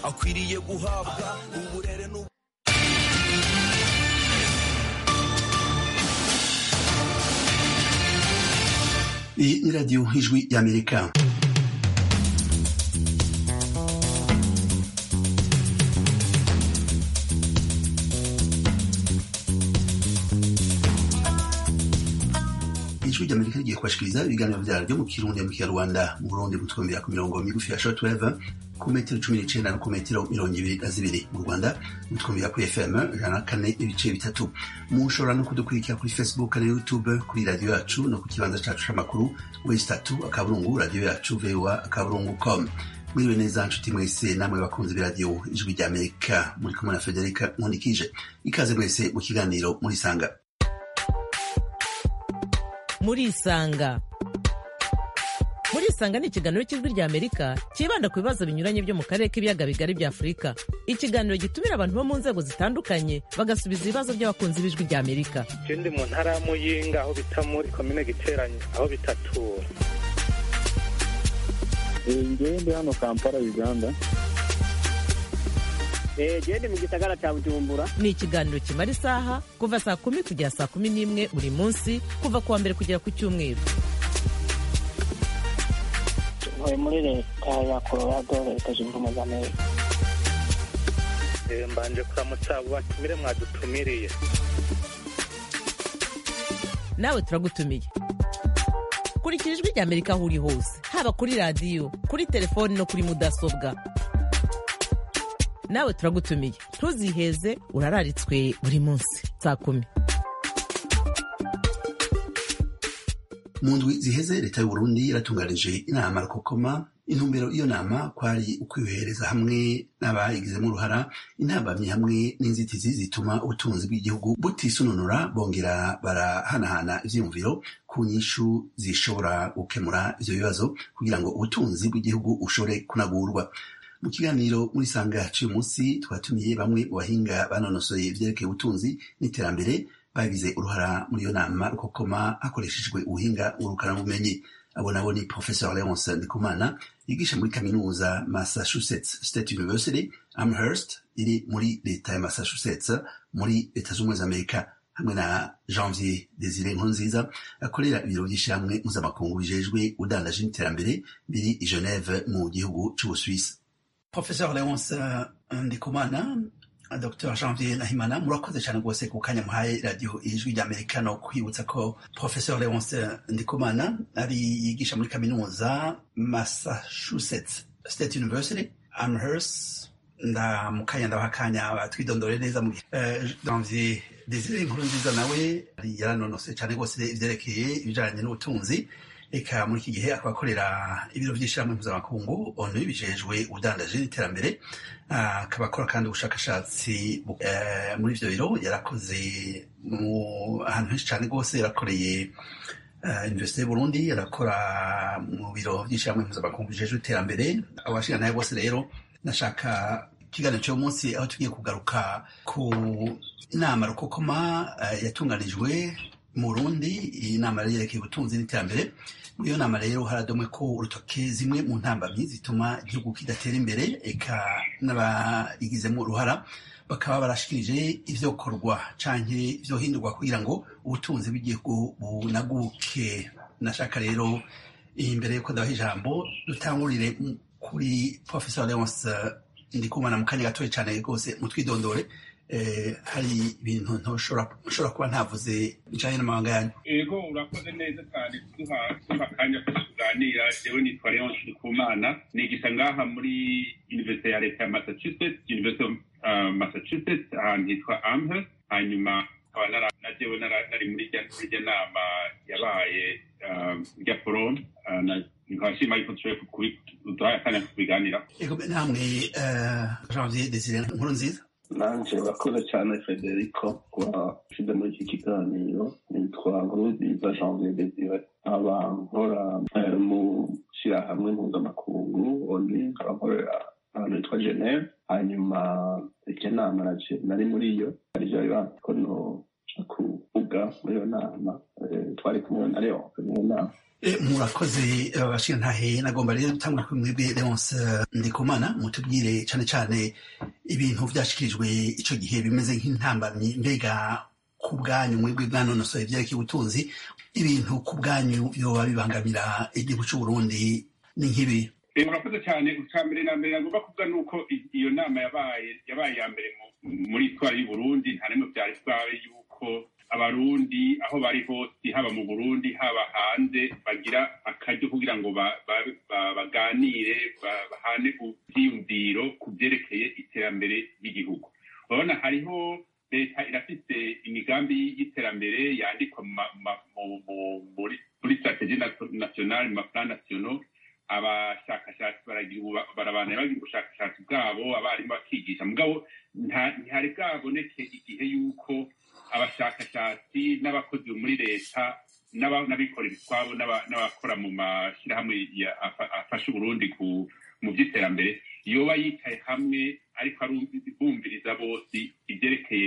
akwiriye guhabwa uburere n'ubu Iyi ni radiyo ijwi y'amerika ijwi ry'amerika rigiye kubashikiriza ibiganiro vyaryo mu kirundi mu kinyarwanda mu burundi mutwumvira ku mirongo migufi ya shortwave ku metero cumi n'icenda no ku metero mirongo ibiri na zibiri mu rwanda mutwumvira kuri fm ijana na kane ibice bitatu mushobora no kudukurikira kuri facebook na youtube kuri radiyo yacu no ku kibanza cacu c'amakuru wesi tatu akaburungu radiyo yacu voa akaburungu com mwiriwe neza nshuti mwese namwe bakunzi b'iradiyo ijwi ry'amerika muri kumwe na federika nkundikije ikaze mwese mu kiganiro murisanga murisanga murisanga ni ikiganiro cy'ijwi rya amerika cyibanda ku bibazo binyuranye byo mu karere k'ibiyaga bigari bya afurika ikiganiro gitumira abantu bo mu nzego zitandukanye bagasubiza ibibazo by'abakunzi b'ijwi rya amerika je ndi mu ntara ya muyinga aho bita muri komine giteranye aho bitatura ngewe ndi hano kampala uganda gende mu gisagara cya bujumbura ni ikiganiro kimara isaha kuva saa kumi kugera saa kumi n'imwe buri munsi kuva ku wa mbere kugera ku cyumweru ntuye muri leta ya colorado leta zunze ubumwe za amerika Eh, mbanje kuramutsa abo batumire mwadutumiriye nawe turagutumiye kurikira ijwi rya amerika aho uri hose haba kuri radiyo kuri telefoni no kuri mudasobwa nawe turagutumiye ntuziheze urararitswe buri munsi saa kumi mu ndwi ziheze leta y'uburundi yaratunganije inama rukokoma intumbero y'iyo nama kwari ukwihereza hamwe n'abayigizemo uruhara intambamyi hamwe n'inzitizi zituma ubutunzi bw'igihugu butisununura bongera barahanahana ivyiyumviro ku nyishu zishobora gukemura ivyo bibazo kugira ngo ubutunzi bw'igihugu bushobore kunagurwa mu kiganiro muri sanga cy'uyu munsi twatumiye bamwe mu bahinga banonosoye ivyerekeye ubutunzi n'iterambere bagize uruhara muri iyo nama rukokoma hakoreshejwe ubuhinga ngurukanabumenyi abo nabo ni professor leonce ndikumana yigisha muri kaminuza massachusetts state university amherst iri muri leta ya massachusetts muri leta z'ubumwe za amerika hamwe na janvier desire nkurunziza akorera ibiro by'ishyirahamwe mpuzamakungu bijejwe udandaje n'iterambere biri i geneve mu gihugu c'ubusuwisi professor leonce ndikumana Dr Janvier Nahimana murakoze cyane rwose ku kanya muhaye radiyo ijwi ry'Amerika no kwibutsa ko Professor Leonce Ndikumana ari yigisha muri kaminuza Massachusetts State University Amherst ndamukanya ndabaha akanya batwidondore neza mu uh, Janvier Desire inkuru nziza nawe yaranonose cyane rwose ivyerekeye ibijanye n'ubutunzi eka muri iki gihe akaba akorera ibiro by'ishyirahamwe mpuzamakungu onu bijejwe ubudandaji n'iterambere akaba akora kandi ubushakashatsi muri ivyo biro yarakoze mu ahantu henshi cyane rwose yarakoreye universite y'uburundi yarakora mu biro by'ishyirahamwe mpuzamakungu bijejwe iterambere abashinganaye bose rero nashaka ikiganiro cy'uyu munsi aho tugiye kugaruka ku inama rukokoma yatunganijwe mu Burundi iyi nama yari yerekeye ubutunzi n'iterambere muri iyo nama rero haradomwe ko urutoke zimwe mu ntambamyi zituma igihugu kidatera imbere eka n'abayigizemo uruhara bakaba barashikirije ivyokorwa canke ivyohindurwa kugira ngo ubutunzi bw'igihugu bunaguke nashaka rero imbere yuko ndabaha ijambo dutangurire kuri professor leonce ndikumana mu kanya gatoya cane rwose mutwidondore hari ibintu ntushobora kuba ntavuze bijanye n'amabanga yanyu ego urakoze neza cyane kuduha akanya ko tuganira jewe nitwa leonce ndikumana nigisha ngaha muri universite ya leta ya massachusetts university of massachusetts ahantu hitwa amherst hanyuma nkaba na jewe nari muri irya nama yabaye rya forum nkaba nshima yuko tushoboye kuduha akanya ko kubiganira ego namwe janvier desire nkuru nziza nanje urakoze cyane federico kuba ushize muri iki kiganiro nitwa nkurunziza janvier desire nkaba nkora mu shyirahamwe mpuzamakungu oni nkaba nkorera ahantu hitwa geneve hanyuma iryo nama nari muri iyo arivyo bibanza ko noja kuvuga muri iyo nama twari kumwe na leonce muri iyo nama Eh, murakoze eh, bashingantahe nagomba rero gutangura kuri mwebwe leonce ndikumana mutubwire cane cane ibintu vyashikirijwe ico gihe bimeze nk'intambamyi mbega ku bwanyu mwebwe bwanonosoye vyerekeye ubutunzi ibintu ku bwanyu vyoba bibangamira igihugu c'uburundi ni nk'ibi Eh, murakoze cyane icya mbere na mbere nagomba kuvuga ni uko i- iyo nama yabaye yabaye iya mbere mu- muri itwara y'u Burundi nta n'imwe byari bwabe yuko abarundi aho bari hose haba mu burundi haba hanze bagira akaryo kugira ngo ba- ba- ba- baganire ba- bahane ivyiyumviro ku vyerekeye iterambere ry'igihugu urabona hariho leta irafise imigambi y'iterambere yandikwa mu ma- ma- mu- mu- muri muri strategie nationale mu maplan nationaux abashakashatsi baragira ubu- barabana bagira ubushakashatsi bwabo abarimu bakigisha mugabo nta- ntihari bwaboneke igihe yuko abashakashatsi n'abakozi bo muri leta n'aba- n'abikorera utwabo n'aba- n'abakora mu mashyirahamwe ya- afa- afasha uburundi ku mu by'iterambere yoba yicaye hamwe ariko arumvi- bumviriza bose ibyerekeye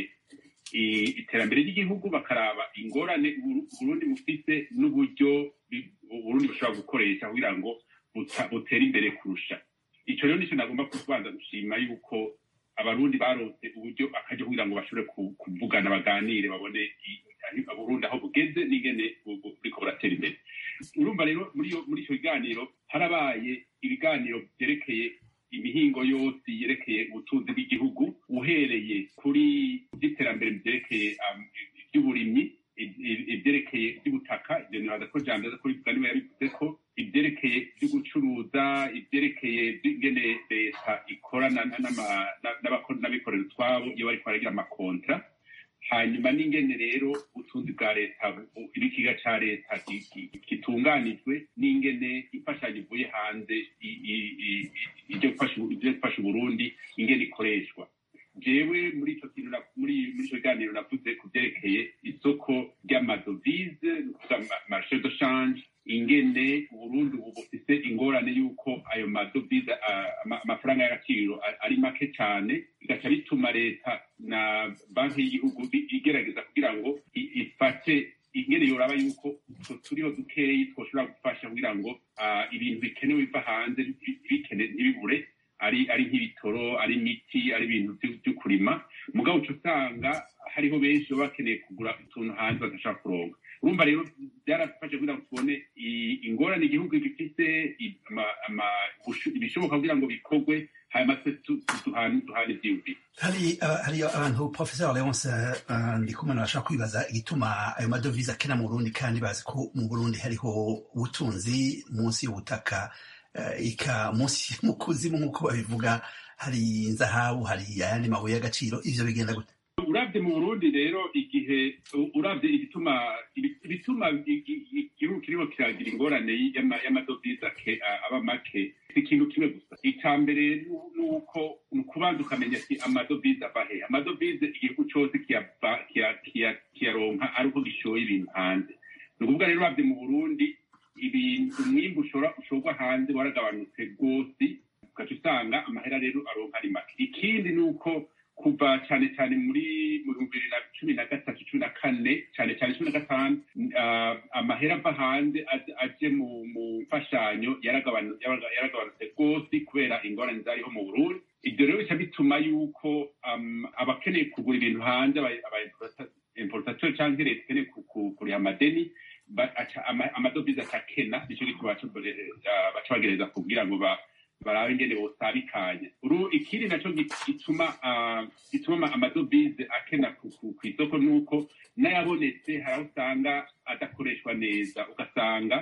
i- iterambere ry'igihugu bakaraba ingorane Uburu- uburundi bufise n'uburyo bi- uburundi bushobora gukoresha kugira ngo buta- butere imbere kurusha ico rero nico nagomba kubanza gushima yuko abarundi baronse uburyo akaryo kugira ngo bashobore ku- kuvugana baganire babone i- ahi- uburundi aho bugeze n'ingene bu- bu- buriko buratera imbere urumva rero muri iyo- muri ico kiganiro harabaye ibiganiro vyerekeye imihingo yose yerekeye ubutunzi bw'igihugu uhereye kuri iby'iterambere vyerekeye um, iby'uburimyi i- i- ivyerekeye iby'ubutaka ivyo nibaza ko jambo aza kubivuga niwe yabivuze ko ivyerekeye vyo gucuruza ivyerekeye ingene leta ikorana na- n'ama- na- n'abako- n'abikorera utwabo iyo bariko baragira amakontra hanyuma n'ingene rero ubutunzi bwa leta bu- ibikiga ca leta ki- ki- gitunganijwe n'ingene imfashanyo ivuye hanze i- i- i- i- ivyo gufasha u- ivyo gufasha uburundi ingene ikoreshwa jewe muri ico kintu na- muri muri ico kiganiro navuze ku vyerekeye isoko ry'amadovize ni ukuvuga ma- marché de change ingene uburundi ubu bufise ingorane y'uko ayo madovize ah, ama- amafaranga y'agaciro a- ari make cane bigaca bituma leta na banki y'igihugu bi- igerageza kugira ngo i- ifate ingene yoraba yuko utwo turiho dukeyi twoshobora gufasha kugira ngo ah, ibintu bikenewe biva hanze bi- bikene ntibibure ari ari nk'ibitoro ari imiti ari ibintu vyo- vyo kurima mugabo uca usanga hariho benshi baba bakeneye kugura utuntu hanze badashobora kuronka urumva rero byarafashe kugira ngo tubone i- ingorane igihugu gifise i- ama- ama- busho- ibishoboka kugira ngo bikorwe hanyuma twe tu- tu- duhane duhane ivyiyumviro hari uh, hari abantu professeur leonce uh, ndikumana bashaka kwibaza igituma ayo madovize akena mu burundi kandi bazi ko mu burundi hariho ubutunzi munsi y'ubutaka uh, ika munsi mu kuzimu nk'uko babivuga hari inzahabu hari ayandi mabuye y'agaciro ivyo bigenda gute uravye mu burundi rero igihe u- uravye ibituma ibi- ibituma i- i- i- igihugu kirimo kiragira ingorane y'ama- y'amadovize ake- a- aba make si ikintu kimwe gusa ica mbere nu- nuko ni ukubanza ukamenya ati amadovize ava he amadovize igihugu cose kiyava- kiya- kiya- kiyaronka ari uko gishoye ibintu hanze ni ukuvuga rero uravye mu burundi ibintu umwimbu ushora ushorwa hanze waragabanutse rwose ugaca usanga amahera rero aronka ari make ikindi ni uko kuva cyane cyane muri mu bihumbi bibiri na cumi na gatatu cumi na kane cyane cyane cumi na gatanu ah, amahera ava hanze aje- aje mu mu mfashanyo yaragabanu- yaraga- yaragabanutse rwose kubera ingorane zariho mu burundi ibyo rero bica bituma yuko um, abakeneye kugura ibintu hanze aba- aba importa- importateur cyangwa leta ikeneye ku- ku- kuriha amadeni ba- aca- ama- amadovize akakena nicyo gituma baca ah, baca bagereza kugira ngo ba barabe ingene bosabikanya uru ikindi naco gi- gituma ah, gituma ama- amadovize akena ku ku- kw'isoko nuko n'ayabonetse hari aho usanga adakoreshwa neza ugasanga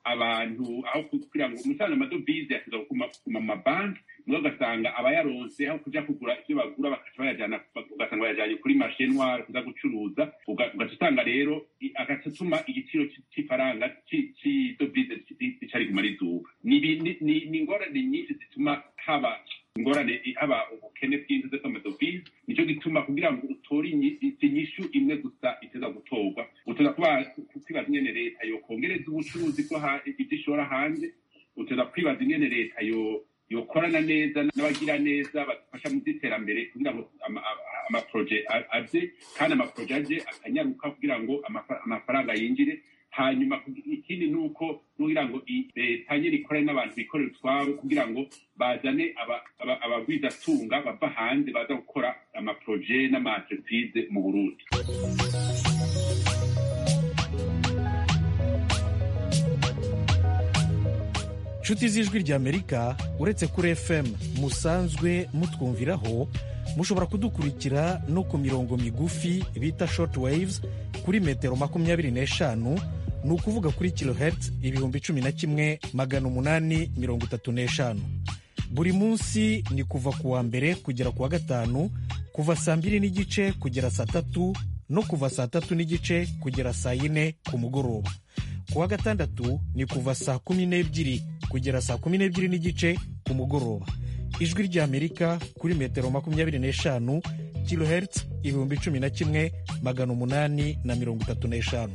abantu aho kugira ngo umusanzu amadovize yasiza kuguma kuguma mu mabanki niho ugasanga abayaronse aho kuja kugura ivyo bagura bakaca bayajana ugasanga bayajanye kuri marché noire kuza gucuruza uga- ugaca usanga rero i- agaca atuma igiciro c- c'ifaranga ci- c'idovize rica riguma riduga ni ibi- ni- ni- ni ingorane nyinshi zituma haba ingorane haba ubukene bw'intuze z'amadovize nico gituma kugira ngo utore inyi- inyishu imwe gusa iteza gutorwa uteza kuba kwibaza ingene leta yokongereza ubucuruzi bwo ha- ivyo ishora hanze uteza kwibaza ingene leta yo yokorana neza n'abagira neza badufasha mu by'iterambere kugira ngo ama- ama- amaproje a- aze kandi amaproje aje akanyaruka kugira ngo amafa- amafaranga yinjire hanyuma ikindi ni uko kugira ngo leta nyine ikorane n'abantu bikorera utwabo kugira ngo bazane abagwizatunga bava hanze baza gukora amaporoje n'amaentreprise mu burundi nshuti z'ijwi ry'amerika uretse kuri fm musanzwe mutwumviraho mushobora kudukurikira no ku mirongo migufi bita short waves kuri metero makumyabiri n'eshanu ni ukuvuga kuri kilohertz ibihumbi cumi na kimwe magana umunani mirongo itatu n'eshanu buri munsi ni kuva ku wa mbere kugera ku wa gatanu kuva saa mbiri n'igice kugera saa tatu no kuva saa tatu n'igice kugera saa yine ku mugoroba ku wa gatandatu ni kuva saa kumi n'ebyiri kugera saa kumi n'ebyiri n'igice ku mugoroba ijwi ry'amerika kuri metero makumyabiri n'eshanu kilohertz ibihumbi cumi na kimwe magana umunani na mirongo itatu n'eshanu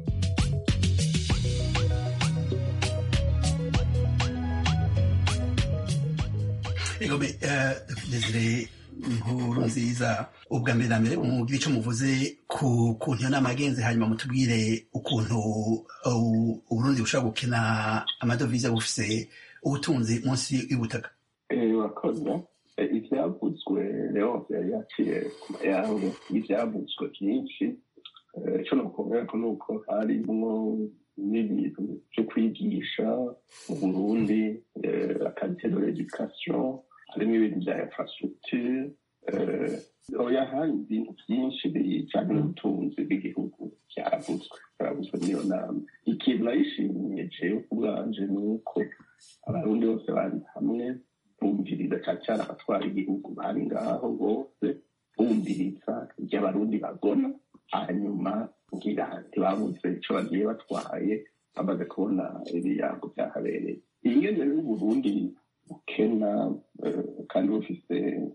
egome desire inkuru nziza ubwa mbere na mbere mugire icyo muvuze ku kuntu iyo nama yagenze hanyuma mutubwire ukuntu uburundi bushobora gukina amadovize bufise ubutunzi munsi y'ubutaka urakoze ibyavuzwe rero yari yaciye ku mayange ibyavuzwe byinshi icyo nakubwira ko ni uko harimwo n'ibintu byo kwigisha mu burundi akarite de l'education harimo ibintu bya infrastructure oya hari ibintu byinshi bijyanye n'ubutunzi bw'igihugu byaravuzwe byaravuzwe n'iyo nama ikintu nayishimiye jewe ku bwanje ni uko abarundi bose bari hamwe bumviriza cyane cyane abatwara igihugu bari ngaho bose bumviriza ibyo abarundi bagona hanyuma ngira ntibabuze icyo bagiye batwaye bamaze kubona ibirango byahabereye ingene y'uburundi bukena kandi bufise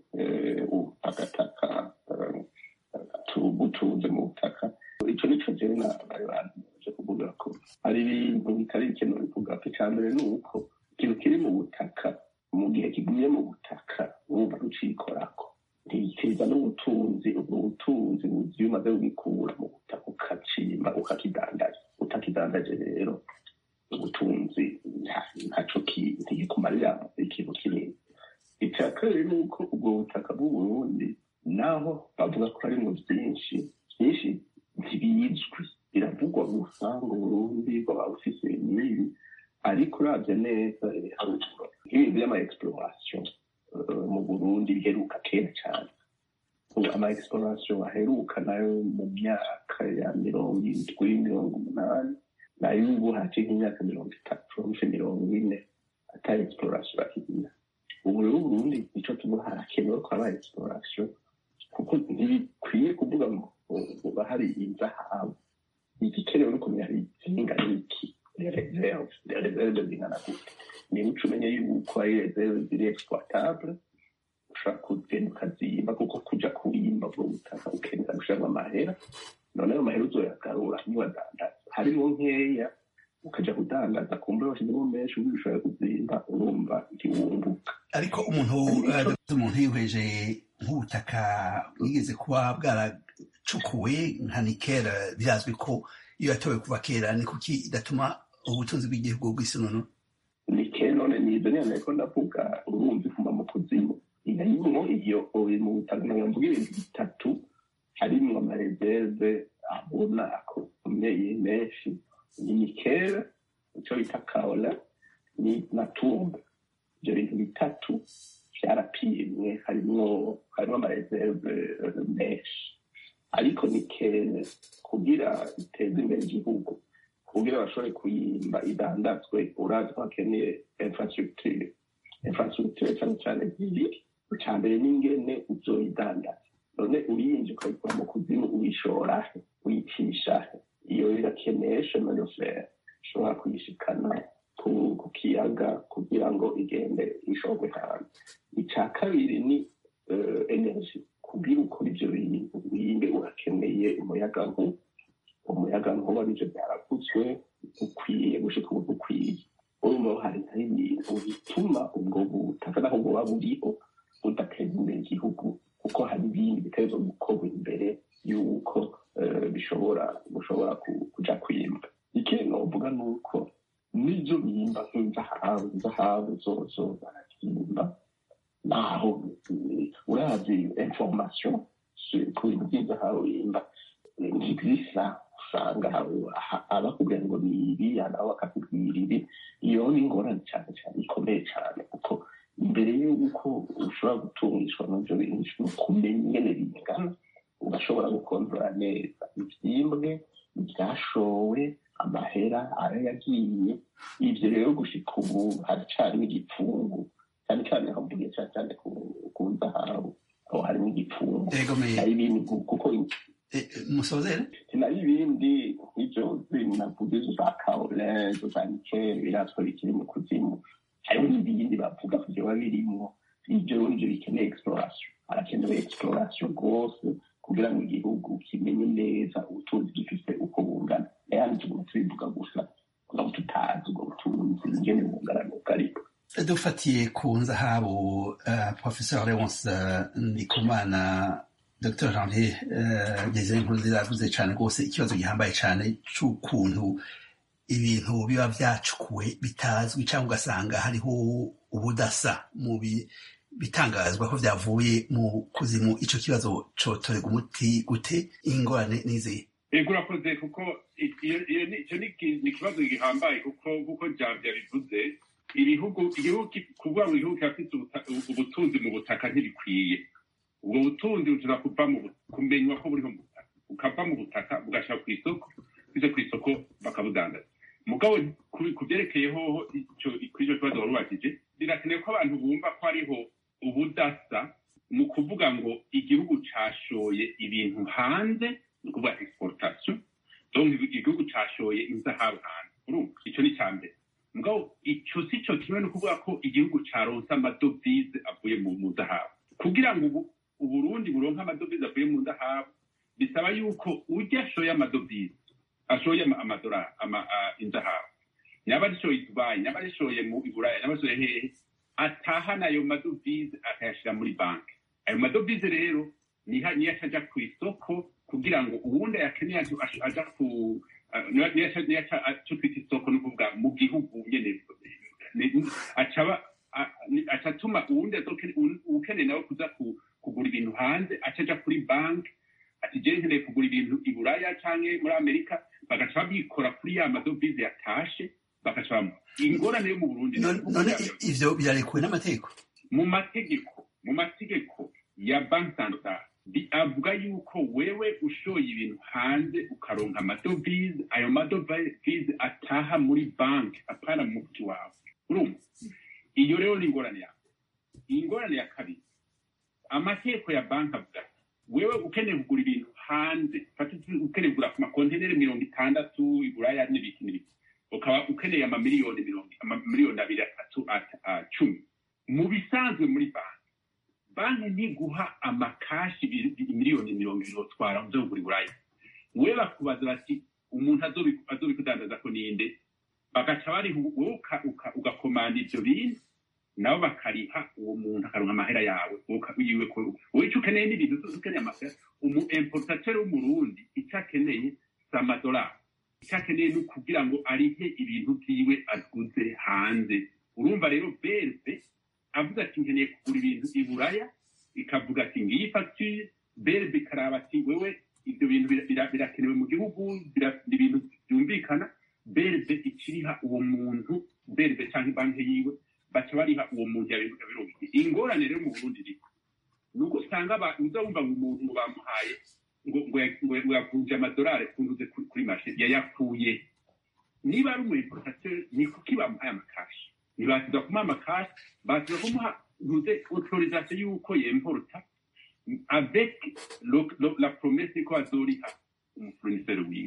ubutakataka butunze mu butaka icyo nico jewe bari baje kuvuga ko hari ibintu bitari bikenewe bivuga ko icya mbere ni uko ikintu kiri mu butaka mu gihe kiguye mu butaka wumva rucikorako ntikiza n'ubutunzi ubwo butunzi iyo umaze kubikura mu butaka ukacima ukakidandaza utakidandaje rero ubutunzi ntaco ntigikumarira ikintu kinini icya kabiri ni uko ubwo butaka bw'uburundi naho bavuga ko harimo byinshi byinshi ntibizwi biravugwa gusa ngo uburundi bwaba bufise n'ibi ariko urabye neza ibiharuro nk'ibi by'ama exploration mu burundi biheruka kera cyane ama exploration aheruka nayo mu myaka ya mirongo indwi mirongo umunani nayo ubu haciye nk'imyaka mirongo itatu hafi mirongo ine atari exploration bakigira ubu rero uburundi nicyo tuvuga harakenewe ko haba exploration kuko ntibikwiye kuvuga ngo uba hari inzahabu igikenewe no kumenya hari zingana iki reserve reserve zingana gute niba uca umenye yuko ari reserve ziri exploitable ushobora kugenda ukazimba kuko kuja kuwimba ubwo butaka ukenera gushiramo amahera none ayo mahera uzoyagarura niwadandaza harimo nkeya ukaja kudandaza kumbe washizemo menshi ubu ushobora kuzimba urumva ntiwunguka ariko umuntu umuntu yihweje nk'ubutaka bwigeze kuba bwaracukuwe nka nikera birazwi ko iyo yatowe kuva kera ni kuki idatuma ubutunzi bw'igihugu bw'isinono nikera none nizo nyene ariko ndavuga urumva ivuma mu kuzimu inarimwo iyo uri mu butaka mvuga ibintu bitatu harimwo amareserve abona akomeye menshi ni nikera ico bita kaola ni na tumba ivyo bintu bitatu vyarapimwe harimwo harimwo amareserve menshi ariko nikene kugira iteze imbere igihugu kugira bashobore kuyimba idandazwe urazi ko hakeneye infrastructure infrastructure cyane cyane zibiri icya mbere n'ingene uzoyidandaza none uyinje ukayikura mu kuzimu uyishorahe uyicishahe iyo irakeneye chemin de fer ushobora kuyishikana ku kiyaga kugira ngo igende ishorwe hanze icya kabiri ni energy kugira ukora ibyo bintu wiyimbe urakeneye umuyagankuba umuyagankuba nivyo byaravuzwe ukwiye gushika ubu ukwiye urumva hari ibintu bituma ubwo butaka naho buba buriho budateza imbere igihugu kuko hari ibindi bitegerezwa gukorwa imbere y'uko bishobora gushobora kuja kwimba ikindi zabo zozo barabyimba naho urazi information ku bintu by'inzahabu yimba ntibisa usanga abakubwira ngo ni ibi nawe bakakubwira ibi iyo ni ingorane cyane cyane ikomeye cyane kuko mbere y'uko ushobora gutungishwa n'ibyo bintu kumenya ingene bingana ugashobora gukontorora neza ibyimbwe ibyashowe amahera ayo yagiye ibyo rero gushika ubu haracarimo igipfungu cyane cyane aho mvuge cyane cyane ku nzahabu aho harimo igipfungu nayo ibindi kuko musozere nayo ibindi nk'ibyo navuze izo za kaole izo za nikeli birazwa bikiri mu kuzimu hariho n'ibindi bavuga ko byoba birimo ibyo nibyo bikeneye exploration harakenewe exploration rwose kugira ngo igihugu kimenye neza ubutunzi gifite uko bungana ayandi tuguma tubivuga gusa kugira ngo tutazi ubwo butunzi ingene bungana n'ubwo ariko dufatiye ku nzahabu uh, professeur leonce uh, ndikumana dr janvier uh, ngeze nkurunziza yavuze cyane rwose ikibazo gihambaye cyane c'ukuntu ibintu biba vyacukuwe bitazwi cyangwa ugasanga hariho ubudasa mu bitangazwa ko vyavuye mu kuzimu ico kibazo cotorega umuti gute ingorane n'izihe ego urakoze kuko icyo ni ikibazo gihambaye kuko kuko javya bivuze ibihugu igihugu kuvuga ngo igihugu kirafite ubutunzi mu butaka ntibikwiye ubwo butunzi bushobora kuva mu kumenywa ko buriho mu butaka bukava mu butaka bugashyira ku isoko bize ku isoko bakabudandaza mugabo ku byerekeyeho kuri icyo kibazo wari ubakije birakenewe ko abantu bumva ko hariho ubudasa mu kuvuga ngo igihugu cashoye ibintu hanze ni ukuvuga exportation donc igihugu cashoye inzahabu hanze urumva icyo ni icya mbere mugabo icyo si cyo kimwe no kuvuga ko igihugu caronse amadovize avuye mu zahabu kugira ngo ubu uburundi buronke amadovize avuye mu zahabu bisaba yuko ujya ashoye amadovize ashoye amadolari inzahabu yaba arishoye i dubayi yaba arishoye mu iburaya yaba arishoye hehe atahana ayo madovize akayashyira muri banki ayo madovize rero niyo acaja ku isoko kugira ngo uwundi ayakeneye aja ku niyo aca twita isoko ni ukuvuga mu gihugu nyene acaba acatuma uwundi ukeneye nawe kuza kugura ibintu hanze acaja kuri banki ati je nkeneye kugura ibintu i buraya canke muri amerika bagaca babikora kuri ya madovize yatashe bagacamo ingorane yo mu burundi none ivyo birarekuwe n'amategeko mu mategeko mu mategeko ya banki santare avuga yuko wewe ushoye ibintu hanze ukaronka amadovize ayo madovize ataha muri banki apana mu mufuki wawe urumva iyo rero ni ingorane yawe ingorane ya kabiri amategeko ya banki avuga wewe ukeneye kugura ibintu hanze ukeneye kugura ku makonteneri mirongo itandatu iburaya n'ibiki n'ibiki ukaba ukeneye amamiliyoni mirongo amamiliyoni abiri atatu cumi mu bisanzwe muri banki banki ntiguha amakashi miliyoni mirongo ibiri utwara uze kugura iburaya we bakubaza bati umuntu azobikudandaza ko ninde bagaca bariha wowe ugakomanda ivyo bintu nabo bakariha uwo muntu akaronka amahera yawe yiwe wowe icyo ukeneye n'ibintu ukeneye amahera umu importateur w'umurundi icyo akeneye si amadolari icyo akeneye ni ukugira ngo arihe ibintu vyiwe aguze hanze urumva rero berbe avuga ati nkeneye kugura ibintu i buraya ikavuga ati ngiyi facture berbe ikaraba ati wewe ibyo bintu birakenewe mu gihugu ni ibintu byumvikana berbe ikiriha uwo muntu berbe cyangwa banki yiwe baca bariha uwo muntu yabironkiye ingorane rero mu burundi riko ni uko usanga uza wumva ngo umuntu ngo bamuhaye ngo yavunje amadolari kunduze kuri mashe yayakuye niba ari umu importateur ni kuki bamuhaye amakashi ntibasiza kumuha amakashi basiza kumuha ntuze autorisation y'uko yemporta avec la promesse ko azoriha umufournisseur wiwe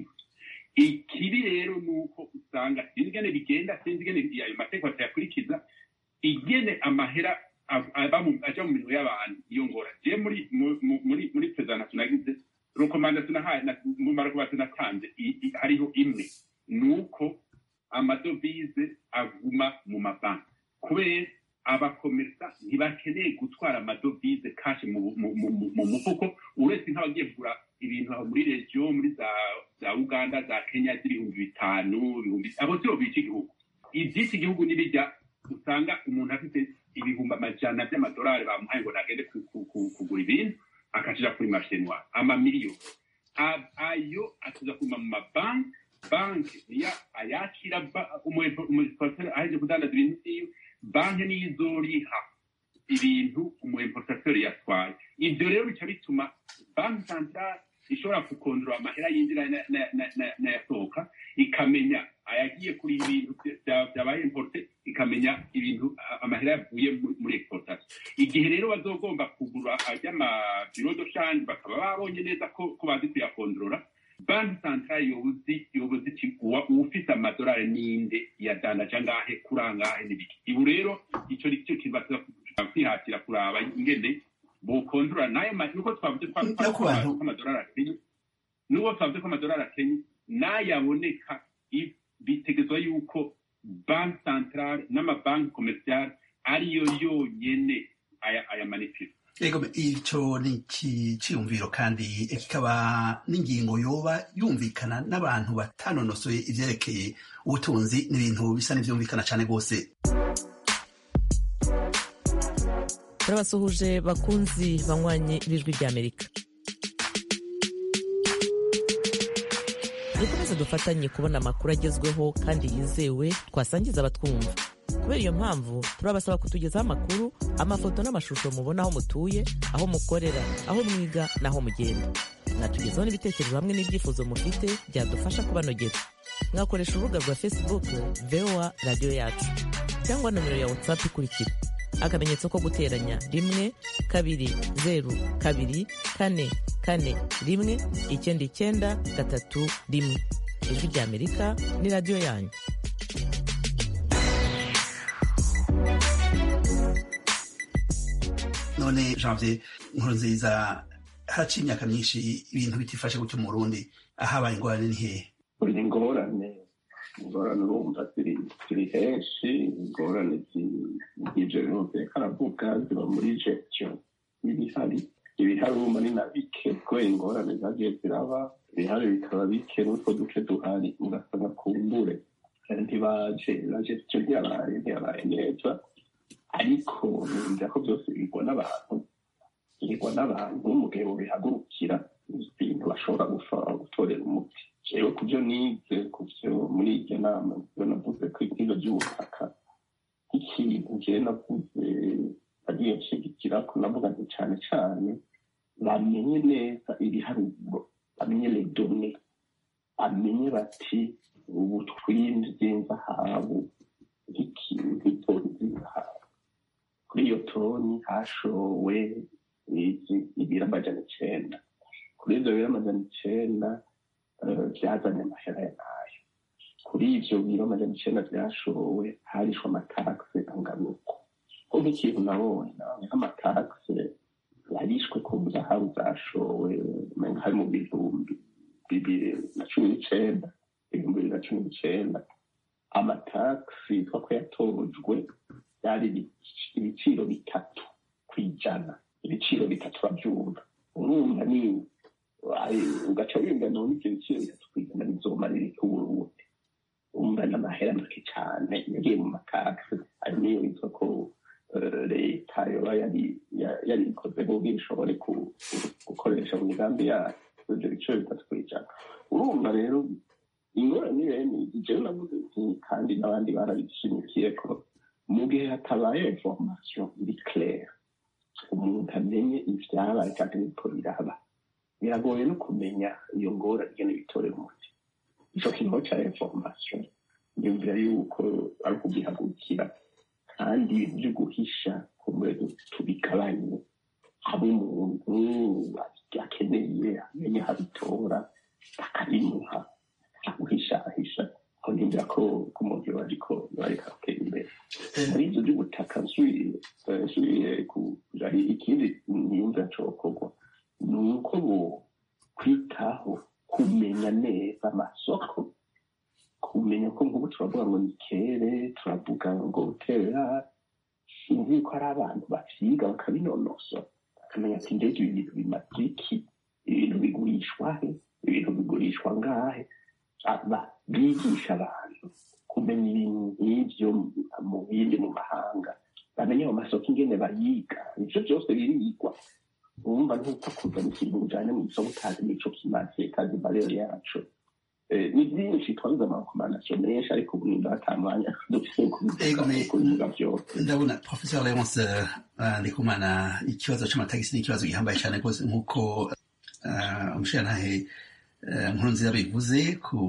ikibi rero ni uko usanga sinzi ingene bigenda sinzi ingene ayo mategeko atayakurikiza igene amahera aja mu minwe y'abantu iyo ngora je muri muri muri presentation nagize rekomandation nahaye mu marekomandation natanze hariho imwe ni uko amadovize aguma mu mabanki kubera abakomersa ntibakeneye gutwara amadovize kashi mu mufuko uretse nk'abagiye kugura ibintu aho muri regiyo muri za uganda za kenya z'ibihumbi bitanu ibihumbi abo sibo bica igihugu iby'iki gihugu n'ibijya usanga umuntu afite ibihumbi amajana by'amadolari bamuhaye ngo nagende ku- ku- ku- kugura ibintu akashira kuri mashinwa amamiliyoni A- ayo atuza kuma mu mabanki banki niyo ayakira ba- umu- umuimportateur aheje kudandaza ibintu vyiwe banki niyo izoriha ibintu umu importateur yatwaye ivyo rero bica bituma banki centrale ishobora gukondora amahera yinjira na- na- na- na- n'ayasohoka ikamenya ayagiye kuri ibintu vya- vyabaye importe ikamenya ibintu a- amahera yavuye mu- muri exportation igihe rero bazogomba kugura ajy'amabiro do shanje bakaba babonye neza ko ko bazi kuyakondorora banki centrale yobuzi yobuzi iti uwa ufite amadolari ninde yadandaje angahe kuri angahe n'ibiki ibu rero ico ni cyo kintu baza kwihatira kuraba ingene bokondorora nayo ma- nuko twavuze kwa- kwa- No ku bantu- ko amadolari akenye nuko twavuze ko amadolari akenye n'ayaboneka i- bitegezwa yuko banki centrale n'amabanki komerciale ariyo yonyene aya aya manifeste Ego ico ni iki ciyumviro kandi kikaba n'ingingo yoba yumvikana n'abantu batanonosoye ivyerekeye ubutunzi n'ibintu bisa n'ivyumvikana cane rwose turabasuhuje bakunzi banywanyi b'ijwi ry'amerika dukomeze dufatanye kubona amakuru agezweho kandi yizewe twasangiza abatwumva kubera iyo mpamvu turabasaba kutugezaho amakuru amafoto n'amashusho mubona aho mutuye aho mukorera aho mwiga n'aho mugenda mwatugezaho n'ibitekerezo hamwe n'ibyifuzo mufite byadufasha kubanogera mwakoresha urubuga rwa facebook voa radiyo yacu cyangwa nomero ya whatsapp ikurikira akamenyetso ko guteranya rimwe kabiri zeru kabiri kane kane rimwe icyenda icyenda gatatu rimwe ijwi ry'amerika ni radiyo yanyu none janvier nkuru nziza haraciye imyaka myinshi ibintu bitifashe gutyo mu burundi ahabaye ingorane ni hehe buri ingorane ingorane urumva ziri ziri henshi ingorane z'ibyo bintu karavuga ziba muri gestion y'ibihari ibihari urumva ni na bike kubera ingorane zagiye ziraba ibihari bikaba bike n'utwo duce duhari ugasanga kumbure ntibaje na gestion ntiyabaye ntiyabaye neza ariko numva ko byose bigwa n'abantu bigwa n'abantu mu gihe bubihagurukira ibintu bashobora gutorera umuti rero ku byo nize ku byo muri iryo nama byo navuze ko ibyiza by'ubutaka nk'ikintu njyewe navuze agiye nshigikira ko navuga nti cyane cyane bamenye neza ibiharuro bamenye redone bamenye bati ubu twinjiye zahabu nk'ikintu itoni z'inzahabu kuri iyo toni hashowe ibiro amajana icenda kuri ibyo biro amajana icenda byazanye amahera ya nayo kuri ivyo biro amajana icenda vyashowe harishwe amatakse angana uko ko nk'ikintu nabonye nabonye nk'amatakse yarishwe ku zahabu zashowe umenga hari mu bihumbi bibiri na cumi n'icenda ibihumbi bibiri na cumi n'icenda amatakse yitwa ko yatojwe byari ibiciro bitatu ku ijana ibiciro bitatu urabyumva urumva ni ugaca wingana n'ibyo biciro bitatu ku ijana bizomarira ikuburundi urumva ni amahera make cyane yagiye mu matakse ari niyo yitwa ko leta yoba yari ikoze kugira ishobore gukoresha mu migambi yayo ibyo biciro bitatu ku ijana urumva rero ingorane bene jewe navuze nti kandi n'abandi barabishimikiye ko mu gihe hatabaye information iri claire umuntu amenye ivyabaye kandi niko biraba biragoye no kumenya iyo ngorane ingene bitorera umuti ico kintu ca information nyumvira yuko ari ukugihagurukira kandi ibintu vyo guhisha kumbe tubigabanye haba umuntu akeneye amenye habitora bakabimuha guhishahisha aho nimvira ko ko umuntu yoba ariko yoba ariko aratera imbere muri ivyo vy'ubutaka nsubiye hari ikindi niyumvira cokorwa ni uko bo kwitaho kumenya neza amasoko kumenya ko nk'ubu turavuga ngo ni kere turavuga ngo terera sinzi ko ari abantu bavyiga bakabinonosora bakamenya ati ndege ibi bintu bimaze iki ibintu bigurishwa he ibintu bigurishwa ngahe bigisha abantu kumenya ibintu nk'ibyo mu bindi mu mahanga bamenye mu masoko ingene bayiga ivyo byose birigwa urumva ntuko kuzana ikintu ujanye mu isoko utazi n'ico kimaze utazi barero yaco Eh, ni byinshi twabuze amarekomandasiyo menshi ariko ubu nimba atamwanya dufise Ego, kubivuga me- kubivuga byose ndabona professor leonce uh, ndikumana ikibazo c'amatagisi ni ikibazo gihambaye cyane rwose nk'uko uh, umushirantahe uh, nkuru nziza bivuze ku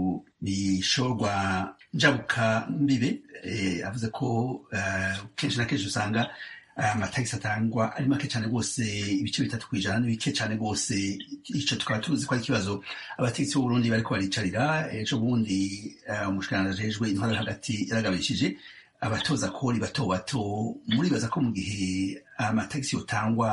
bishorwa njabuka mbibe eh, avuze ko uh, kenshi na kenshi usanga amatagisi atangwa ari make cyane rwose ibice bitatu ku ijana ni bike cyane rwose icyo tukaba tuzi ko ari ikibazo abategetsi b'uburundi bariko baricarira ejo bundi uh, umushikiranganji ajejwe intwaro yo hagati yaragabishije abatoza kori bato bato muribaza ko mu gihe amatagisi yotangwa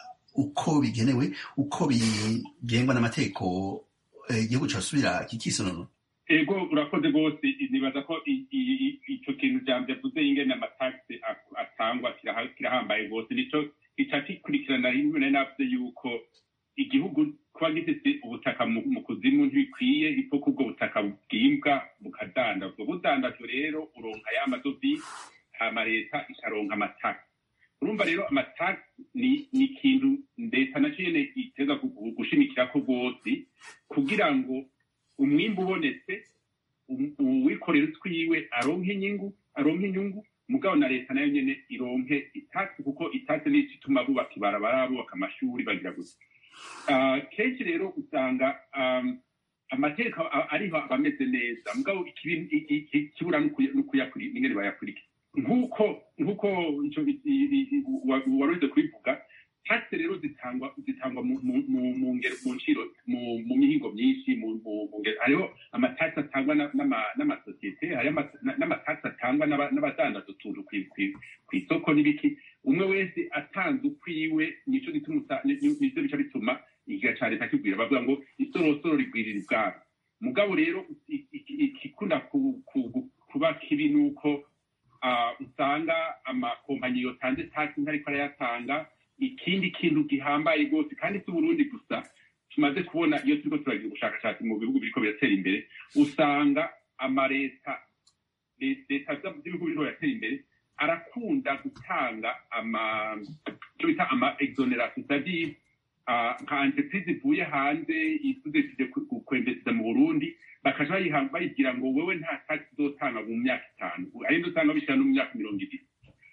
uko bigenewe uko bigengwa n'amategeko eh, igihugu cyosubira kikisonono ego urakoze rwose nibaza ko i- i- i- ico kintu jambo yavuze ingene amatagisi ak- atangwa kiraha- kirahambaye rwose nico ica kikurikirana rimwe navuze yuko igihugu kuba gifite ubutaka mu mu kuzimu ntibikwiye ipfa ko ubwo butaka bwimbwa bukadandazwa budandajwe rero uronka ya madovize hama leta ikaronka amatagisi urumva rero amatagisi ni ni ikintu leta naco nyene iteza gu- gushimikirako rwose kugira ngo umwimbu ubonetse um- uwikorera utwiwe aronke inyungu aronke inyungu mugabo na leta nayo nyene ironke itasi kuko itasi nico ituma bubaka ibarabara bubaka amashuri bagira gusa Ah, kenshi rero usanga um, amateka a- ariho aba ameze neza mugabo ikibi- i- i- i- ikibura n'ukuyakuri ingene bayakurikira nk'uko nk'uko ico i- i- i- wa- waruze kubivuga taxe rero zitangwa zitangwa mu mu- mu- mu ngero mu nciro mu mu mihingo myinshi mu mu- mu ngero hariho amataxe atangwa na- n'ama- n'amasosiyete hariho ama- na- n'amataxe atangwa n'aba- n'abadandaza utuntu kwi- kwi- kw'isoko n'ibiki umwe wese atanze ukwiwe nico gituma usa- ni- ni- nivyo bica bituma igiga ca leta kibwira bavuga ngo isorosoro rigwirira ibwami mugabo rero i- i- ikikunda ku- ku- kuba kibi nuko ah, usanga amakompanyi yotanze taxi ntariko arayatanga ikindi kintu gihambaye rwose kandi si uburundi gusa tumaze kubona iyo turiko turagira ubushakashatsi mu bihugu biriko biratera imbere usanga amaleta le- leta za- z'ibihugu biriko biratera imbere arakunda gutanga ama icyo bita ama exoneration c'est-à-dire ah, nka entreprise ivuye hanze isudesije kwembesiza mu burundi bakaja bayiha- bayibwira ngo wewe nta tax uzotanga mu myaka itanu arinde usanga bishira no mu myaka mirongo ibiri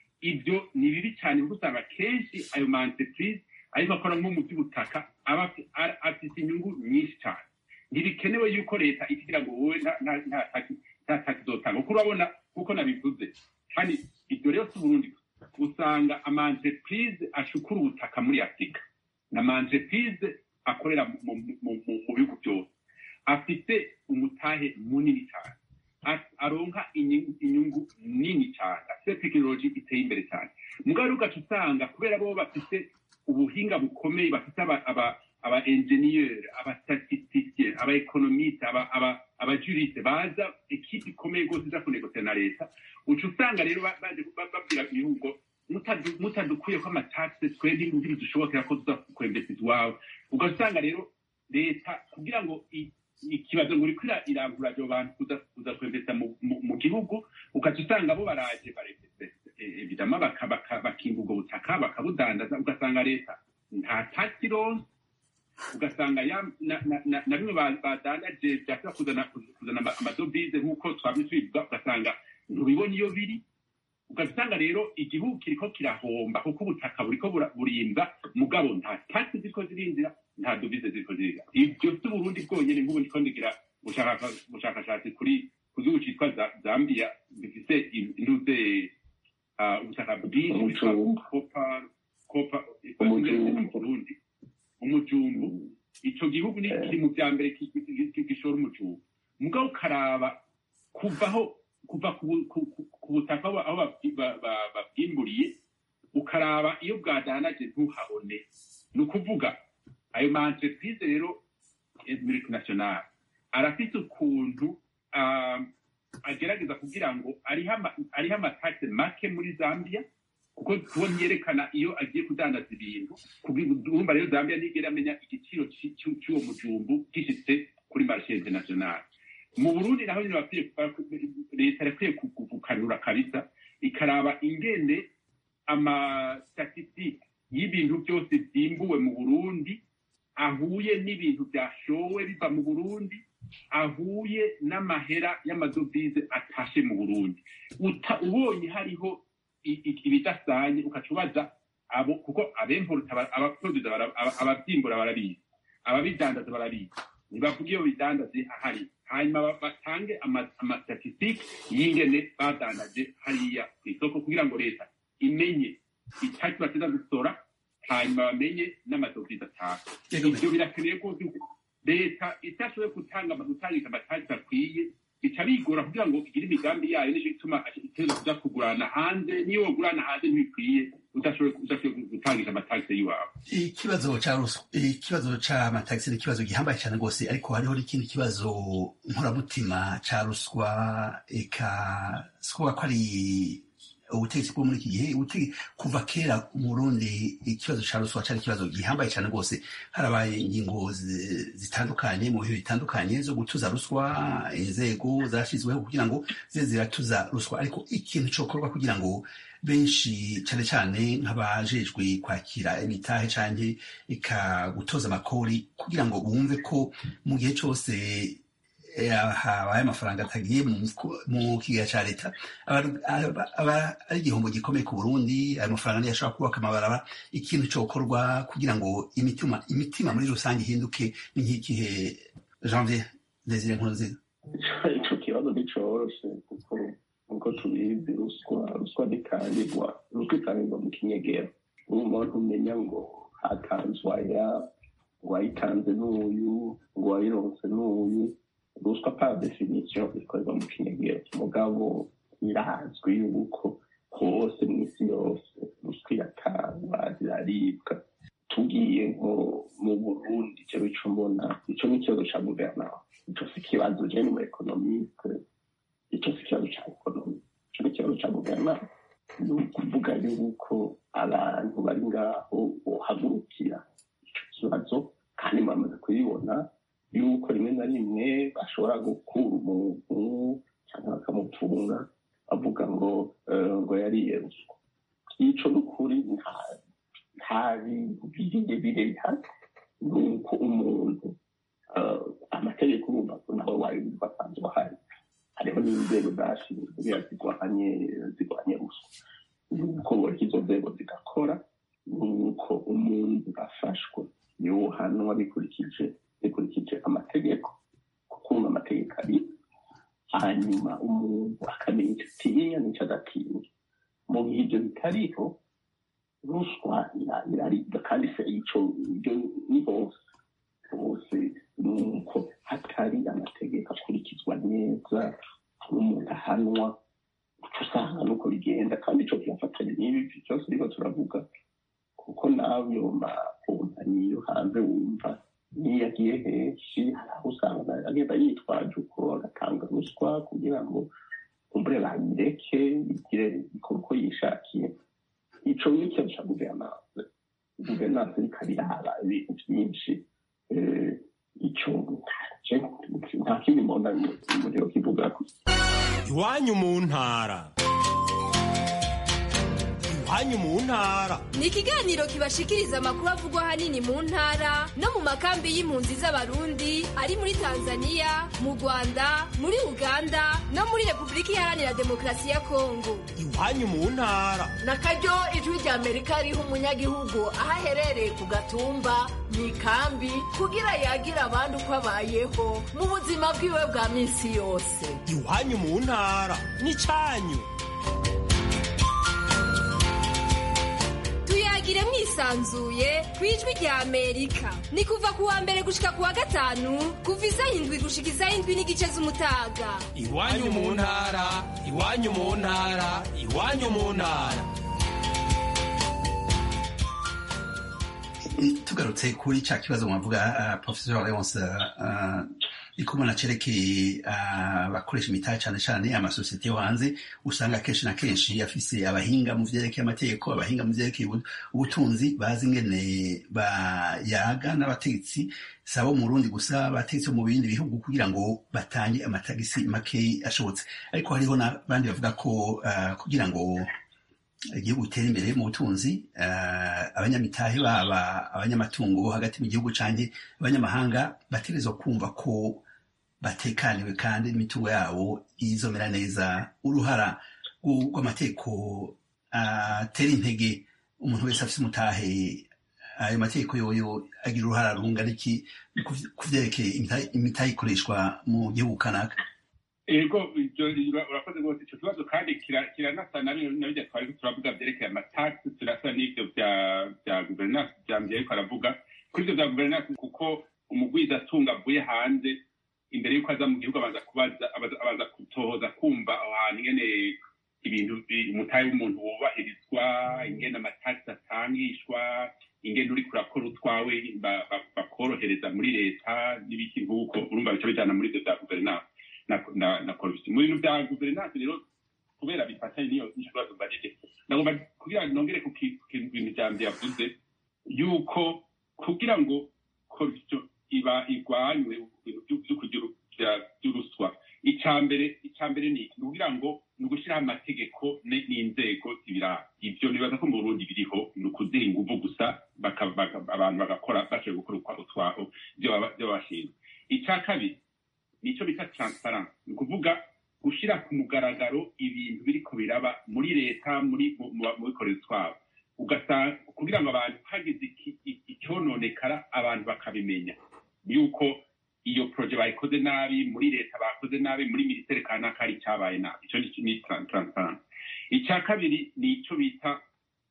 ibyo ni bibi cyane kuko usanga kenshi ayo ma entreprise ariko akora nko mu by'ubutaka aba afi- a- afite inyungu nyinshi cyane ntibikenewe yuko leta ikigira ngo wowe nta- nta- nta tax- nta tax uzotanga kuko urabona kuko nabivuze kandi ibyo rero si uburundi gusa. usanga ama entreprise ashukura ubutaka muri afurika na ama entreprise akorera mu- mu mu- mu- mu bihugu byose afite umutahe munini cyane A- aronka inyungu inyungu nini cyane afite tekinoloji iteye imbere cyane mugabo ugaca usanga kubera bo bafite ubuhinga bukomeye bafite aba aba aba engineer aba statisticien aba economiste aba aba aba juriste baza ekipe ikomeye rwose iza kunegosiya na leta uca usanga rero ba- baje ba- babwira ibihugu mutadu- mutadukuye ko amataxe twebwe ntibidushobokera ko tuza kwembesiza iwawe ugaca usanga rero leta kugira ngo i- ikibazo ngo uriko ira- irangura abo bantu kuza kuza kwembesa mu- mu- mu gihugu ugaca usanga bo baraje evidama bakimba ubwo butaka bakabudandaza ugasanga leta nta tax ironse ugasanga ya na- na- na- na bimwe ba- badandaje byashobora kuzana kuzana ama- amadovize nk'uko twabye tubivuga ugasanga ntubibona iyo biri ugasanga rero igihugu kiriko kirahomba kuko ubutaka buriko bura- burimbwa mugabo nta taxi ziriko zirinjira nta dovize ziriko zirinjira ibyo si uburundi bwonyene nk'ubu ndiko ndigira ubushaka- ubushakashatsi kuri ku gihugu citwa Za- zambia bifise intuze ah, ubutaka bwinshi bwitwa Umujumbu. kopa kopa Umujumbu. mu burundi umujumbu ico gihugu ni Eh. kiri mu vya mbere ki- ki- ki- gishora umujumbu mugabo ukaraba kuvaho kuva ku bu- ku- ku- ku butaka aho aho babwi- ba- ba- babwimburiye ukaraba iyo bwadanaje ntuhabone ni ukuvuga ayo ma entreprise rero multinational arafise ukuntu ah, agerageza kugira ngo ariho ama- ariho amataxe make muri zambia kuko kuko ntiyerekana iyo agiye kudandaza ibintu urumva rero zambia ntigera amenya igiciro ci- ci- cy'uwo mujumbu gishitse kuri marshe international mu burundi naho nyine bakwiye leta irakwiye kugukanura kabisa ikaraba ingene amastatisitike y'ibintu byose byimbuwe mu burundi ahuye n'ibintu byashowe biva mu burundi ahuye n'amahera y'amadovize atashe mu burundi ubonye hariho ibidasanye ukaca ubaza abo kuko abemporuta abaproduza ababyimbura barabizi ababidandaza barabizi ntibavuga iyo bidandaje ahari hanyuma batange amastatisitike y'ingene badandaje hariya ku isoko kugira ngo leta imenye itaki bateza gusora hanyuma bamenye n'amadovize ataha ibyo birakeneye rwose leta itashoboye gutanga gutangisa amatagisi akwiye bica bigora kugira ngo igire imigambi yayo nicyo gituma iteza kuja kugurana hanze niyo wogurana hanze ntibikwiye udashoboye gutangisha amatagisi y'iwawe ikibazo ca ruswa ikibazo c'amatagisi ni ikibazo gihambaye cyane rwose ariko hariho n'ikindi kibazo nkoramutima ca ruswa eka sikuvuga ko ari ubutegetsi bwo muri iki gihe kuva kera mu burundi ikibazo ca ruswa cari ikibazo gihambaye cyane rwose harabaye ingingo zitandukanye mu bihe bitandukanye zo gutuza ruswa inzego zashyizweho kugira ngo zize ziratuza ruswa ariko ikintu cokorwa kugira ngo benshi cyane cyane nk'abajejwe kwakira imitahe canke ika gutoza amakori kugira ngo bumve ko mu gihe cose habaye amafaranga atagiye mu kigega cya leta aba ari igihombo gikomeye ku burundi ayo mafaranga niyo ashobora kubaka amabaraba ikintu cyokorwa kugira ngo imitima imitima muri rusange ihinduke ni nk'igihe janvier desire nkurunziza icyo kibazo nticoroshe kuko nkuko tubizi ruswa ruswa ntikangirwa ruswa ikangirwa mu kinyegero umuntu umenya ngo hatanzwe aya ngo wayitanze n'uyu ngo wayironse n'uyu ruswa par definition ikorerwa mu kinyegero mugabo irazwi yuko hose mu isi yose ruswa iratangwa ziraribwa tugiye nko mu burundi icyo bico mbona ico ni ikibazo ca guverinoma ico si ikibazo je ni mu economiste ico si ikibazo ca ekonomi ico ni ikibazo ca guverinoma ni ukuvuga yuko abantu bari ngaho bohagurukira ico kibazo kandi bamaze kubibona yuko rimwe na rimwe bashobora gukura umuntu cyangwa bakamutunga bavuga ngo ngo yariye ruswa ico n'ukuri nta bintu birebire bihari ni uko umuntu amategeko urumva ko nawe wari basanzwe ahari hariho n'inzego zashinzwe kugira zirwanye zirwanye ruswa nuko izo nzego zigakora nuko umuntu afashwe yohanwa bikurikije bikurikije amategeko kuko amategeko ari hanyuma umuntu akamenya icyo atinya n'icyo adatinya mu gihe ibyo bitariho ruswa iraribwa kandi se ico ibyo ni hose hose nuko hatari amategeko akurikizwa neza umuntu ahanwa uca usanga nuko bigenda kandi ico kirafatanya n'ibi byose riko turavuga kuko nayo makontanyi yo hanze wumva niyo agiye henshi hari aho usanga agenda yitwaje uko agatanga ruswa kugira ngo kumbure bayireke igire ikore uko yishakiye ico ni ikibazo ca guverinance guverinance iriko iraba ibintu vyinshi ico nta kindi mbona umuriro kivugako iwanyu mu ntara iwanyu mu ntara ni ikiganiro kibashikiriza amakuru avugwa ahanini mu ntara no mu makambi y'impunzi z'abarundi ari muri tanzania mu rwanda muri uganda no muri repubulika iharanira demokarasi ya kongo iwanyu mu ntara na karyo ijwi rya amerika riha umunyagihugu aho aherereye ku gatumba mu ikambi kugira yagire abandi uko abayeho mu buzima bwiwe bwa minsi yose iwanyu mu ntara ni cyanyu tuyagire mwisanzuye ku ijwi rya amerika ni kuva ku wa mbere gushika ku wa gatanu kuva isaha indwi gushika isaha indwi n'igice z'umutaga iwanyu mu ntara iwanyu mu ntara iwanyu mu ntara tugarutse kuri cya kibazo mwavuga uh, professor leonce uh, ikomana cerekeye abakoresha imitahe cane cane amasosiyete yo hanze usanga kenshi na kenshi afise abahinga mu vyerekeye amategeko abahinga mu vyerekeye ubutunzi bazi ingene bayaga n'abategetsi sabo mu Burundi gusa abategetsi mu bindi bihugu kugira ngo batange amatagisi make ashobotse ariko hariho n'abandi bavuga ko uh, kugira ngo igihugu gitera imbere mu butunzi abanyamitahe baba abanyamatungo bo hagati mu gihugu canke abanyamahanga bategerezwa kumva ko batekaniwe kandi n'imitungo yabo izomera neza uruhara rw'amategeko atera intege umuntu wese afise umutahe ayo mategeko yoyo agira uruhara rungana iki ku vyerekeye imitahe ikoreshwa mu gihugu kanaka ego urakoze rwose icyo kibazo kandi kiranasa na bijya twari turavuga byerekeye amatagisi turasa n'ibyo bya guverinansi byambye ariko aravuga kuri ibyo bya guverinansi kuko umugwizatunga avuye hanze imbere y'uko aza mu gihugu abanza kubaza abanza gutohoza kumva aho hantu ingene ibintu umutahe w'umuntu wubahirizwa ingene amatagisi atangishwa ingene uri kurakora utwawe bakorohereza muri leta n'ibiki nk'uko urumva bica bijana muri ibyo bya guverinansi na na corruption mu bintu bya guverinansi rero kubera bifatanye n'iyo n'ikibazo mbajije nagomba kugira ngo nongere ku bintu bya mbere yavuze yuko kugira ngo corruption iba igwanywe byo kugira by'uruswa icambere icambere ni iki kugira ngo ni ugushyiraho amategeko n'inzego zibiraba ibyo nibaza ko mu burundi biriho ni ukuziha inguvu gusa abantu bagakora bashoboye gukora utwabo ibyo bashinzwe icya kabiri nicyo bita transparence ni ukuvuga gushyira ku mugaragaro ibintu biriko biraba muri leta muri mu bikorezi twabo ugasanga kugira ngo abantu hagize icyononekara abantu bakabimenya yuko iyo proje bayikoze nabi muri leta bakoze nabi muri minisiteri kanaka hari icyabaye nabi icyo ni transparence icya kabiri ni icyo bita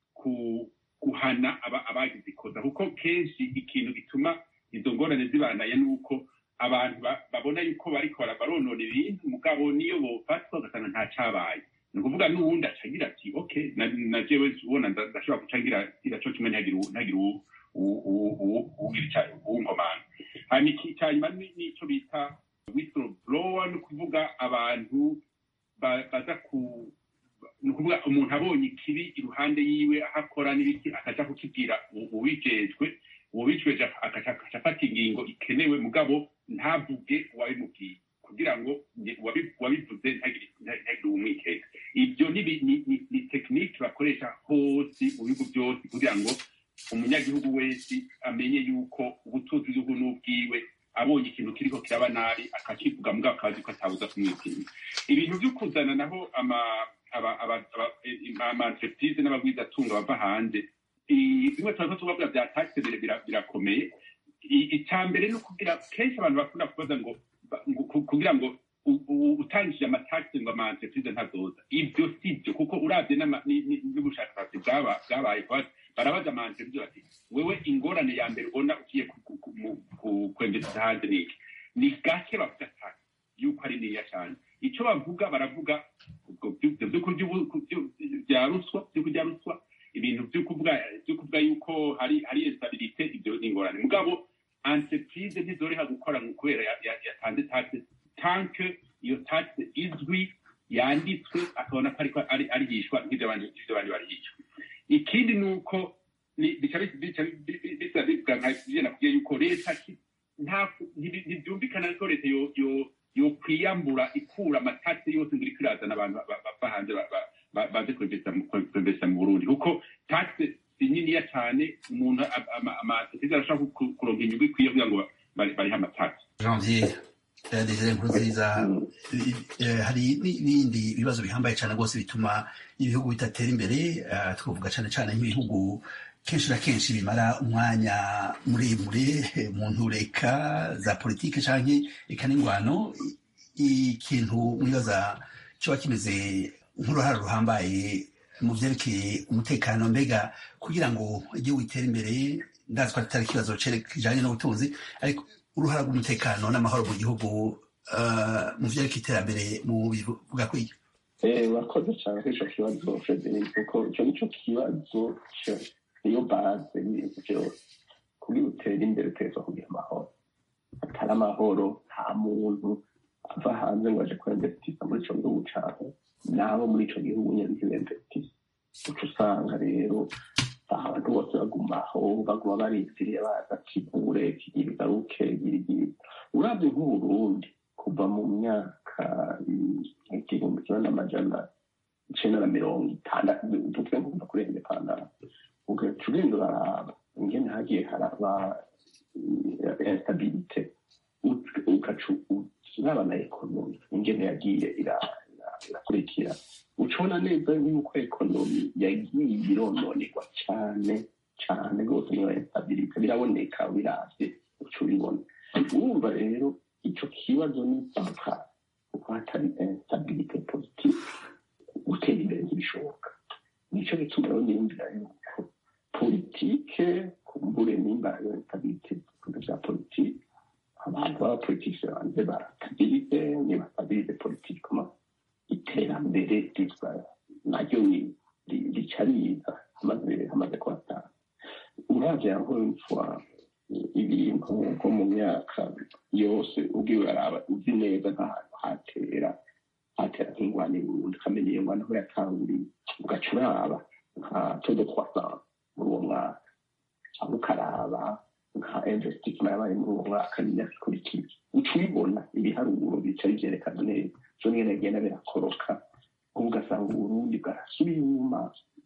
guhana abagize ikoza kuko kenshi ikintu gituma izo ngorane zibanaye ni uko abantu babona yuko bariko baronona ibintu mugabo niyo bofatwa ugasanga nta cabaye ni ukuvuga n'uwundi acagira ati ok na jewe ubona ndashobora guca ngira co kimwe ntagire uwunkomanga hanyuma icyanyuma n'ico bita whistleblower ni ukuvuga abantu baza ku ni ukuvuga umuntu abonye ikibi iruhande yiwe aho akora n'ibiki akaja kukibwira uwijejwe uwabicweje agaca afata ingingo ikenewe mugabo ntavuge uwabimubwiye kugira ngo uwabivuze ntagire uwumwikeka ibyo ni tekinike bakoresha hose mu bihugu byose kugira ngo umunyagihugu wese amenye yuko ubutunzi bw'igihugu n'ubwiwe abonye ikintu kiriko kiraba nabi akakivuga mugabo akazi ko atabuza kumwitinya ibintu byo kuzana naho ama-entreprise n'abagwizatunga bava hanze bimwe tuba tubavuga bya taxe birakomeye icya mbere ni ukugira kenshi abantu bakunda kubaza ngo kugira ngo utangije amataxe ngo ama-entreprise ntazoza ibyo si byo kuko urabye n'ubushakashatsi bwabaye barabaza ama-entreprise bati wewe ingorane ya mbere ubona ugiye kwemeza hanze ni iki ni gake bavuga taxe yuko ari niya cyane icyo bavuga baravuga bya ruswa byo kurya ruswa ibintu byo kuvuga byo kuvuga yuko hari hari instabilité ibyo ni ingorane mugabo entreprise ntizoreha gukora kubera yatanze taxe tanke iyo taxe izwi yanditswe akabona ko ariko arihishwa nk'ibyo abandi barihishwa ikindi ni uko bica bisa bivuga nka byo nakubwiye yuko leta ntibyumvikana ko leta yo kwiyambura ikura amatasi yose ngo iriko irazana abantu bava hanze baze kwemvesa mu burundi kuko taxe si niniya cyane umuntu amasosiyete arashobora kuronka inyungu ikwiye kugira ngo barihe amatasi janvier desire nkuru nziza hari n'ibindi bibazo bihambaye cyane rwose bituma ibihugu bidatera imbere twavuga cyane cyane nk'ibihugu kenshi na kenshi bimara umwanya muremure mu ntureka za politike cyangwa eka n'ingwano ikintu mwibaza kiba kimeze nk'uruhare ruhambaye mu byerekeye umutekano mbega kugira ngo igihugu gitere imbere ndazi ko atari ikibazo kijyanye n'ubutunzi ariko uruhare rw'umutekano n'amahoro mu gihugu mu byerekeye iterambere mu bivuga kwiga wakoze cyane kuri icyo kibazo frederic kuko icyo nicyo kibazo niyo baze y'ibintu byose kugira utere imbere uteza kugira amahoro atari amahoro nta muntu ava hanze ngo aje kwemvesitisa muri ico gihugu cawe nabo muri ico gihugu nyene ntibemvesitisa uca usanga rero abantu bose bagumaho baguma barindiriye baza kivure kigira igaruke girigiri uravye nk'uburundi kuva mu myaka igihumbi kimwe n'amajana icenda na mirongo itandatu tuvuge ngo kuva kuri independance ugaca ugenda uraraba ingene hagiye haraba instabilite ugaca uraba na ekonomi ingene yagiye irakurikira ucibona neza yuko ekonomi yagiye irononegwa cane cane rwose niyo instabilite biraboneka biravye uca ubibona urumva rero ico kibazo ni mpaka kuko hatari instabilite positive gutera imbere ntibishoboka nico gituma rero niyumvira yuko politike kumbure nimba yo instabilite ku vya politike abantu b'abapolitike banze barastabilize nibastabilize politikema iterambere riza naryo rica riza hamaze kuhatanga uravye yaho imfwa ibintu nko mu myaka yose ubwiwe uraraba uzi neza nk'ahantu hatera hatera nk'ingwani burundu ukamenya iyo ngwani aho yatanguriye ugaca uraba nka todo croissance muri uwo mwaka cyangwa ukaraba nka investissement yabaye muri uwo mwaka n'imyaka ikurikiye uca ubibona ibiharuro bica bivyerekana neza vyo nyene bigenda birakoroka ubu ugasanga uburundi bwarasubiye inyuma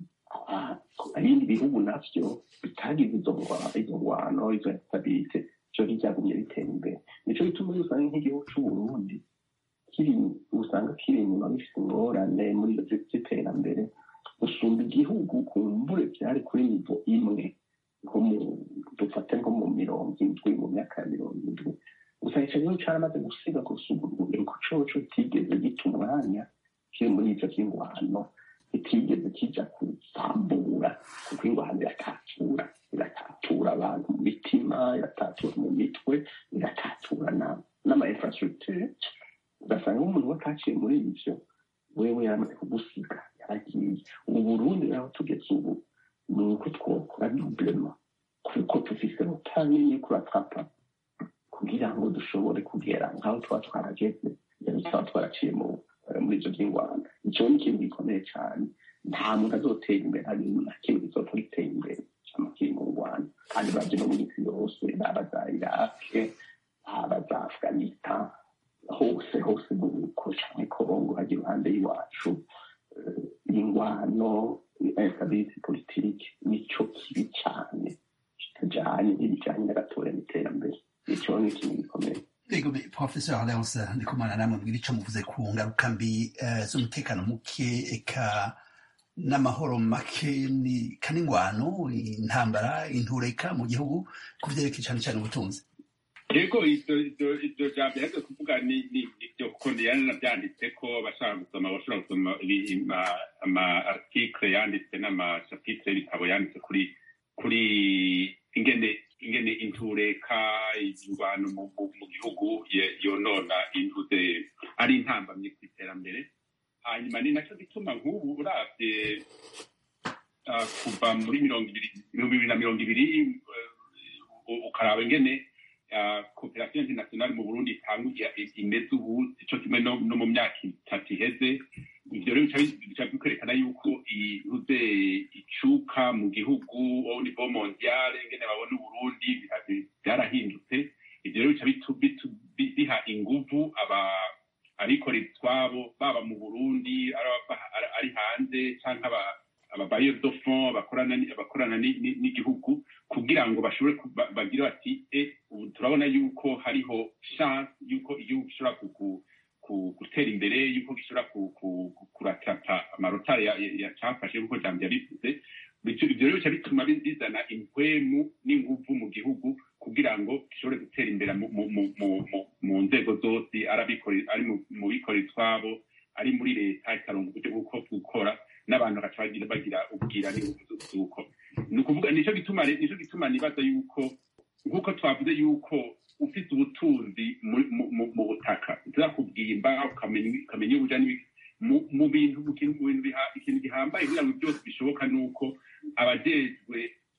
ibindi bihugu navyo bitagize izo izo ngwano izo instabilite vyo ntivyagumye bitera imbere nico gituma iyo usanga nk'igihugu c'uburundi kiri usanga kiri inyuma bifite ingorane muri ivyo vy'iterambere usumba igihugu kumbure vyari kuri nivo imwe nko mu dufate nko mu mirongo indwi mu myaka ya mirongo indwi gusa ico gihugu caramaze gusiga gusumba urubyiruko coco kitigeze gita umwanya kiri muri ivyo vy'ingwano kitigeze kija kuzambura kuko ingwano iratatura iratatura abantu mu mitima iratatura mu mitwe iratatura n'ama infrastructure ugasanga nk'umuntu we ataciye muri ivyo wewe yaramaze kugusiga yaragiye ubu burundi naho tugeze ubu ni uko twokora dublema kuko dufise rutanini kuratapa kugira ngo dushobore kugera nk'aho tuba twarageze rero tuba twaraciye muri ivyo vy'ingwano ico ni ikintu gikomeye cane nta muntu azotera imbere hari na kimwe gizopfa gitera imbere cama kiri mu ngwano kandi baje no mu isi yose baba za irake baba za afghanistan hose hose muri kongo hajya iruhande y'iwacu ingwano instability politike nico kibi cane kitajanye n'ibijanye n'agatora n'iterambere ico ni ikintu gikomeye ego professeur leonce ndikumana namwe mbwira ico muvuze ku ngaruka mbi z'umutekano muke eka n'amahoro make ni kaningwano intambara intureka mu gihugu ku vyerekeye cane cane ubutunzi yego iryo jambo yaje kuvuga ni ibyo kuko ndiyane nabyanditse ko bashaka gusoma bashobora gusoma ama article yanditse n'amachapitre y'ibitabo yanditse kuri kuri ingene ingene intureka ingwano mu gihugu yonona intuze ari intambamye ku iterambere hanyuma ni nacyo gituma nk'ubu uravye kuva muri mirongo ibiri bibiri na mirongo ibiri ukaraba ingene koperative internationale mu burundi itanguye imeze ubu ico kimwe no mu myaka itatu iheze ivyo rero bica bikwerekana yuko ihuze icuka mu gihugu au niveau mondial ingene babona uburundi byarahindutse ivyo rero bica biha inguvu abikorera utwabo baba mu burundi ari hanze canke ababayeur de fond bakorana n'igihugu kugira ngo bashobore bagire bati e ubu turabona yuko hariho chance yuko igihugu gishobora gutera imbere yuko gishobora kuratata amarotari yacafashe nkuko jambo yabivuze ivyo rero bica bituma bizana impwemu n'inguvu mu gihugu kugira ngo gishobore gutera imbere mu nzego zose ari mu bikorera utwabo ari muri leta ikaronga uburyo bwo gukora n'abantu bagaca bagira ubwira n'inguvu z'uko ni ukuvuga nico gituma nico gituma nibaza yuko nk'uko twavuze yuko ufite ubutunzi mu butaka uzakubwimba ukamenya ubuja mu bintu ikintu gihambaye kugira ngo byose bishoboka ni uko abajejwe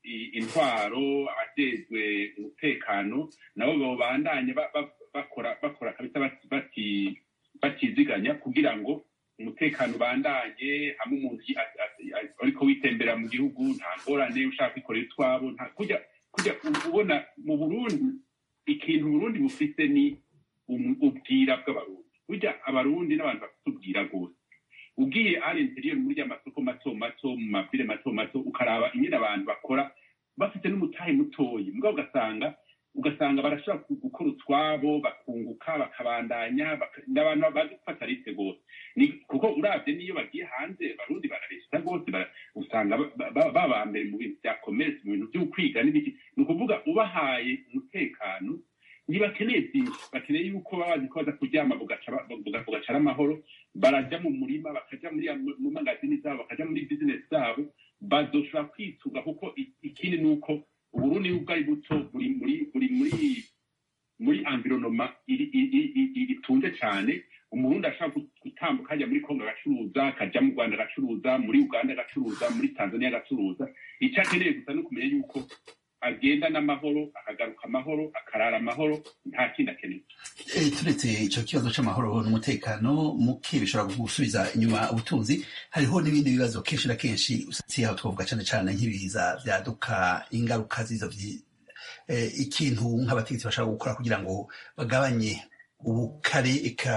i- intwaro abajejwe umutekano nabo babandanye ba- ba- bakora bakora kabisa bati- bati- batiziganya kugira ngo umutekano ubandanye hamwe umuntu yi- a- a- a- ariko witembera mu gihugu nta ngorane ushaka kwikorera utwabo nta kujya kujya u- ubona mu burundi ikintu uburundi bufite ni umu- ubwira bw'abarundi burya abarundi n'abantu bafite ubwira rwose ugiye ari interior muri ya masoko mato mato mu mabire mato mato ukaraba ingene abantu bakora bafite n'umutahe mutoyi mugabo ugasanga ugasanga barashobora ku- gukora utwabo bakunguka bakabandanya baka- n'abantu bazi gufata risike rwose Ni- kuko uravye n'iyo bagiye hanze barundi bararesita rwose bara- usanga ba- ba- baba mbere mu bintu bya commerce mu bintu vy'ukwiga n'ibiki ni ukuvuga ubahaye umutekano ntibakeneye byinshi bakeneye yuko baba bazi ko baza kuryama bugaca ba- buga- bugaca ari amahoro barajya mu murima bakaja muri ya- mu mangazini zabo bakaja muri bizinesi zabo bazoshobora kwitunga kuko i- ikindi ni uko uburundi nubwo ari buto buri muri buri muri muri environoma iri- iri- iri- itunze cyane umurundi ashobora gu- gutambuka ajya muri kongo agacuruza akajya mu rwanda agacuruza muri uganda agacuruza muri tanzania agacuruza icyo akeneye gusa ni ukumenya yuko agenda n'amahoro akagaruka amahoro akarara amahoro nta kindi akeneye Eh, turetse ico kibazo c'amahoro n'umutekano muke bishobora gusubiza inyuma ubutunzi hariho n'ibindi bibazo kenshi na kenshi usatse aho twavuga cane cane nk'ibiza vyaduka ingaruka z'izo vyi- eh, ikintu nk'abategetsi bashaka gukora kugira ngo bagabanye ubukare eka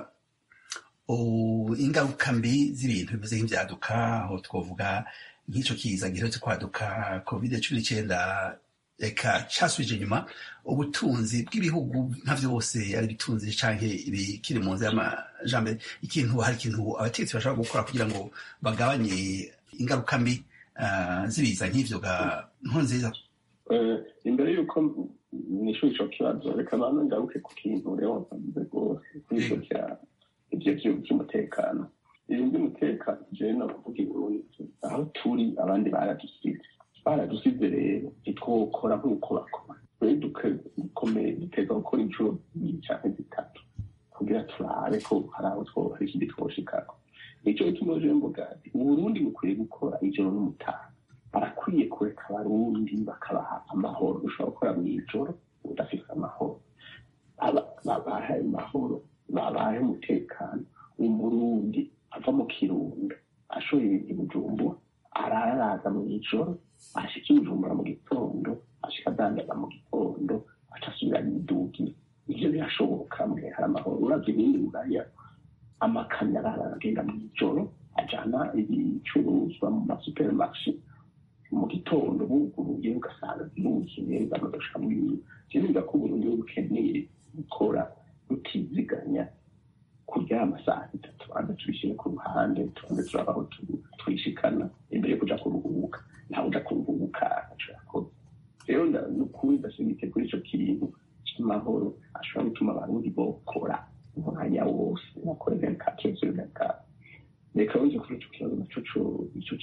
u- ingaruka mbi z'ibintu bimeze nk'ivyaduka aho twavuga nk'ico kiza giherutse kwaduka covid cumi n'icenda eka casubije inyuma ubutunzi bw'ibihugu nka vyose ari bitunzi canke ibikiri mu nzira y'amajambere ikintu hari ikintu abategetsi bashobora gukora kugira ngo bagabanye ingaruka mbi ah, z'ibiza nk'ivyo ga nkuru nziza Eh, imbere y'uko nishyura ico kibazo reka banze ngaruke ku kintu rero nsabize rwose kuri ivyo vya ivyo vyo- vy'umutekano ibintu by'umutekano jewe navuga iburundi aho turi abandi baradusize baradusize rero ntitwokora nk'uko bakora rero dukomeye duteza gukora inshuro nyinshi canke zitatu kugira turabe ko hari aho two hari ikindi twoshikako nico gituma jewe mvuga ati uburundi bukwiye gukora ijoro n'umutaha barakwiye kureka abarundi bakabaha amahoro ushobora gukora mu ijoro udafite amahoro Aba- babahe amahoro babahe umutekano umurundi ava mu kirundo ashoye i bujumbura araraza mu ijoro ashika i bujumbura mu gitondo ashika adandaza mu gitondo aca asubira yidugira ivyo birashoboka mwe hari amahoro uravye ibindi buraya amakamyo aragenda mu ijoro ajana ibicuruzwa mu masupermarshe mu gitondo buguruye ugasanga ziruzuye bagadoshka mu bintu kivuga ko uburundi bukeneye gukora rutiziganya kuryama saa sita tubanza tubishyire ku ruhande tubanze turaba aho tu- twishikana imbere yo kuja kuruhuka ntawe uja kuruhuka aco yakoze rero nda- ni ukuri ndashimike kuri ico kintu c'amahoro ashobora gutuma abarundi bokora umwanya wose bakore venkatire sur venkatire reka wije kuri ico kibazo naco co- ico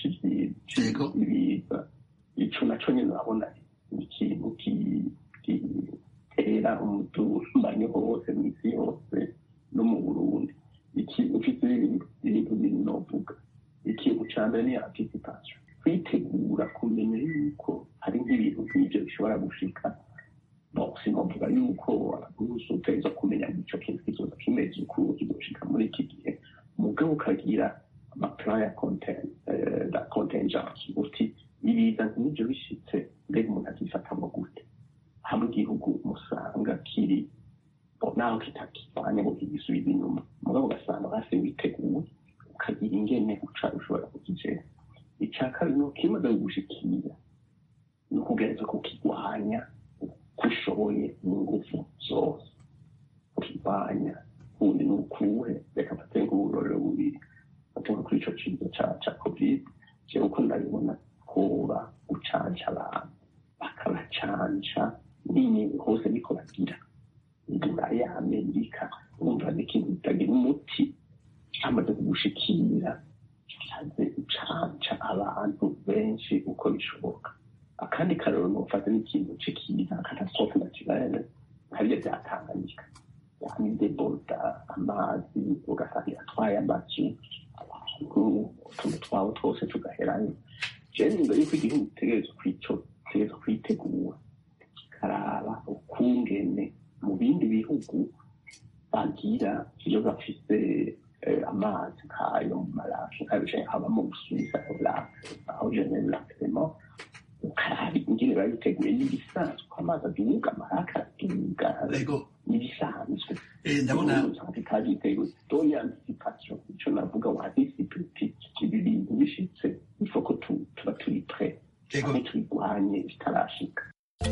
c'ibiza ico naco nyene urabona ni ikintu ki- gitera umudumanyo hose mw'isi yose no mu burundi ikintu ufite ibintu ibintu bibiri novuga ikintu ca mbere ni anticipation kwitegura kumenya yuko hari nk'ibintu nk'ivyo bishobora gushika bon sinovuga yuko abaguzi uteza kumenya ico kintu kizoza kimeze uku kizoshika muri iki gihe mugabo ukagira amaplan ya conten- eh, la contingence uti ibiza nk'ivyo bishitse mbega umuntu azifatamwo gute hamwe igihugu musanga kiri bo naho kitakivanye ngo kigisubize inyuma mugabo ugasanga basi witeguye ukagira ingene uca ushobora kukigera ica kabiri ni ukimaze kugushikira ni ukugereza kukigwanya uko ushoboye n'ingufu zose ukigwanya ubundi ni ukuhe reka mfate nk'uburorero bubiri mfate nko kuri ico kiza ca ca covid jewe uko ndabibona koba gucanca abantu bakabacanca nini hose niko bagira buraya amerika urumva ni ikintu kitagira umuti cyamaze kugushikira kimaze gucanca abantu benshi uko bishoboka akandi karero nufata n'ikintu c'ikiza katastrofe naturelle nkariya byatanganyika yani deboda amazi ugasanga iratwaye amazu abantu utuntu twabo twose tugaherayo jewe nimba yuko igihugu gitegerezwa kwico tugereza kwitegura tukaraba ukungene mu bindi bihugu bagira iyo bafise amazi nk'ayo mu marashe nk'abicaye haba mu busuwisa orake aho jenere lakisemo ukaraba ingene biba biteguye n'ibisanzwe ko amazi aduga amarake aduga n'ibisanzwe ndabona bitabyiteguye doni anticipation ico navuga wa anticipe ibi bintu bishitse ifoko tuba turi pre canke tubigwanye bitarashika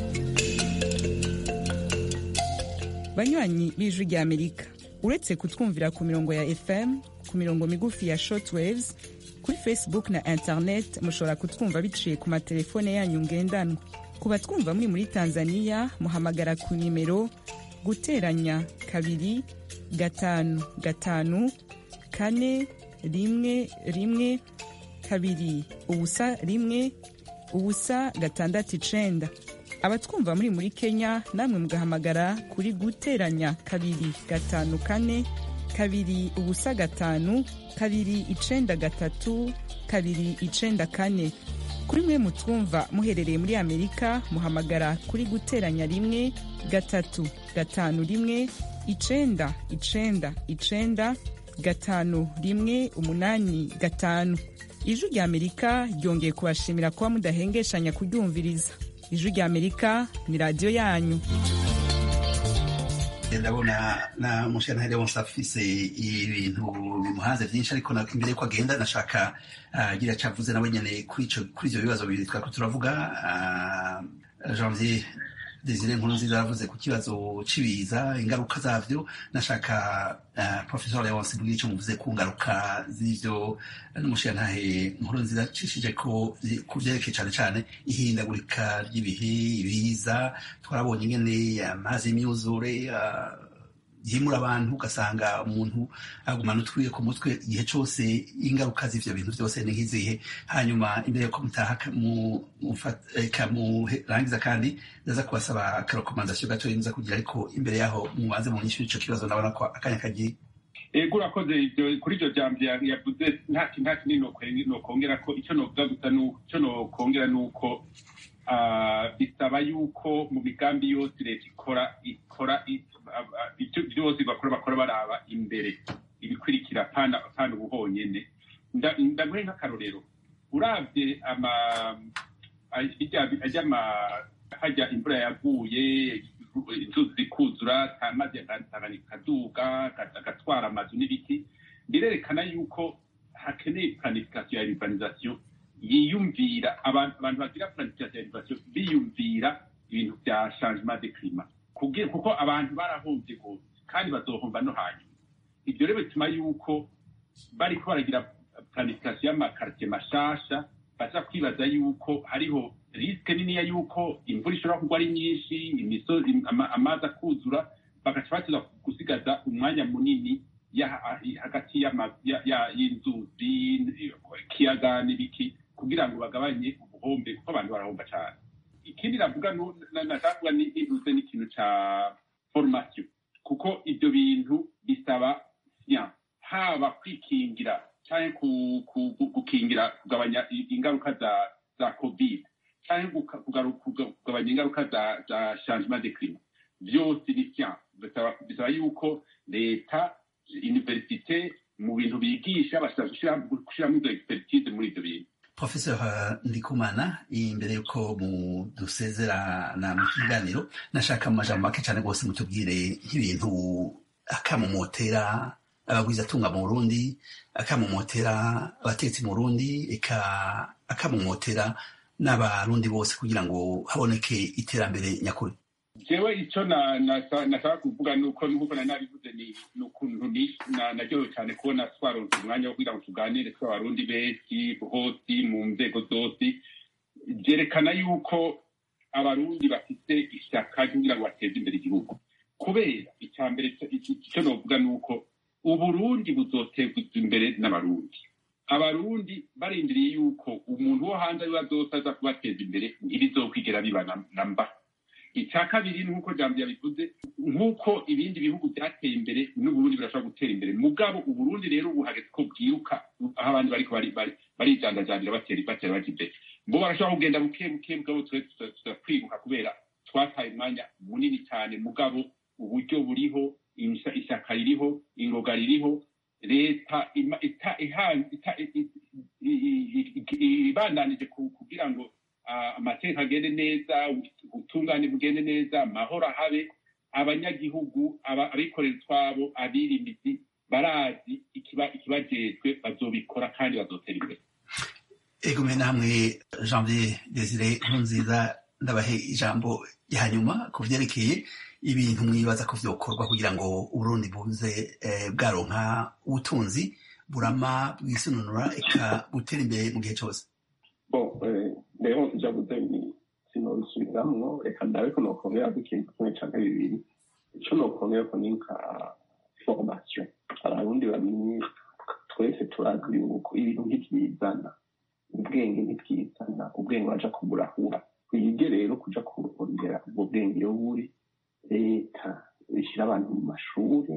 banywanyi b'ijwi rya amerika uretse kutwumvira ku mirongo ya fm ku mirongo migufi ya shortwaves kuri facebook na internet mushobora kutwumva biciye ku matelefone yanyu ngendanwa ku batwumva muri muri tanzania muhamagara ku nimero guteranya kabiri gatanu gatanu kane rimwe rimwe kabiri ubusa rimwe ubusa gatandatu icenda abatwumva muri muri kenya namwe mugahamagara kuri guteranya kabiri gatanu kane kabiri ubusa gatanu kabiri icenda gatatu kabiri icenda kane kuri mwe mutwumva muherereye muri amerika muhamagara kuri guteranya rimwe gatatu gatanu rimwe icenda icenda icenda gatanu rimwe umunani gatanu ijwi rya amerika ryongeye kubashimira kuba mudahengeshanya kuryumviriza ijwi rya amerika ni radiyo yanyu ndabona na mushyanaheri wose afise ibintu bimuhanze byinshi ariko imbere yuko agenda nashaka agira icyo avuze nawe nyine kuri ibyo bibazo bibiri twari turavuga janvier desire nkuru nziza yavuze ku kibazo cy'ibiza ingaruka zabyo nashaka professor leonce mbwira icyo muvuze ku ngaruka z'ibyo n'umushirantahe nkuru nziza acishije ko ku byerekeye cyane cyane ihindagurika ry'ibihe ibiza twarabonye ingene amazi y'imyuzure yimura abantu ugasanga umuntu agumana utwiye ku mutwe igihe cyose ingaruka z'ivyo bintu byose ni nk'izihe hanyuma imbere yuko mutaha murangiza kandi ndaza kubasaba akarekomandasiyo gatoya muza kugira ariko imbere yaho mubanze mu nyishu ico kibazo ndabona ko akanya kagiye ego urakoze kuri iryo jambo yavuze nta kinini nokongera ko icyo novuga gusa icyo nokongera ni uko bisaba yuko mu migambi yose leta ikora ikora byose bakora bakora baraba imbere ibikurikira pana ubu honyine ndaguhe nk'akarorero urabye hajya imvura yaguye inzuzi zikuzura amazi akaduga agatwara amazu n'ibiti birerekana yuko hakeneye planification ya urbanisation yiyumvira abantu bagira planification ya urbanisation biyumvira ibintu bya changement de climat kuko abantu barahombye rwose kandi bazohomba no hanyuma ibyo rero bituma yuko bariko baragira planification y'amakartie mashasha baza kwibaza yuko hariho risike niniya yuko imvura ishobora kugwa ari nyinshi imisozi amazi akuzura bagaca bateza gusigaza umwanya munini hagati y'inzuzi ikiyaga n'ibiki kugira ngo bagabanye ubuhombe kuko abantu barahomba cyane ikindi navuga nashaka nibuze n'ikintu ca formation kuko ibyo bintu bisaba siyanse haba kwikingira cyangwa gukingira kugabanya ingaruka za za covid cyangwa kugabanya ingaruka za za changement de climat byose ni siyanse bisaba yuko leta universite mu bintu bigisha bashobora gushyiramo izo expertise muri ibyo bintu professeur ndikumana imbere yuko dusezerana mu kiganiro nashaka mu majambo make cyane rwose mutubwire nk'ibintu akamumotera abagwizatunga mu burundi akamumotera abatetsi mu burundi eka akamumotera n'abarundi bose kugira ngo haboneke iterambere nyakuri jewe icyo nashaka kuvuga ni uko nk'uko nari nabivuze ni ukuntu naryohewe cyane kubona twaronse umwanya wo kugira ngo tuganire tw'abarundi benshi hose mu nzego zose byerekana yuko abarundi bafite ishyaka kugira ngo bateze imbere igihugu kubera icya mbere icyo novuga ni uko uburundi buzotezwa imbere n'abarundi abarundi barindiriye yuko umuntu wo hanze ariwe azose aza kubateza imbere ntibizokwigera biba na mba icya kabiri nk'uko jambo yabivuze nk'uko ibindi bihugu byateye imbere n'uburundi birashobora gutera imbere mugabo uburundi rero ubu hageze ko bwiruka aho abandi bariko barijandajandira batera batera baja imbere bo barashobora kugenda buke buke mugabo twe turakwiruka kubera twataye umwanya munini cyane mugabo uburyo buriho imisa- ishyaka ririho ingoga ririho leta ima- ita- ihan- ita- i- i- i- i- i- ibandanije ku- kugira ngo ah, amateka agende neza ubutungane bugende neza amahoro ahabe abanyagihugu aba- abikorera utwabo abirimizi barazi ikiba- ikibajejwe bazobikora kandi bazotera imbere egome namwe janvier desire nkurunziza ndabahe ijambo rya nyuma ku vyerekeye ibintu mwibaza ko vyokorwa kugira ngo uburundi buze eh, bwaronka ubutunzi burama bwisununura eka butera imbere mu gihe cose bon eh, rero ivyavuze ni sinobisubiramwo reka ndabe ko nokongera ko ikintu kimwe canke bibiri ico nokongera ko ni nka formation abarundi bamenye twese turazi yuko ibintu ntivyizana ubwenge ntibwizana ubwenge baja kuburahura twige rero kuja kurondera ubwo bwenge iyo buri leta ishyira abantu mu mashuri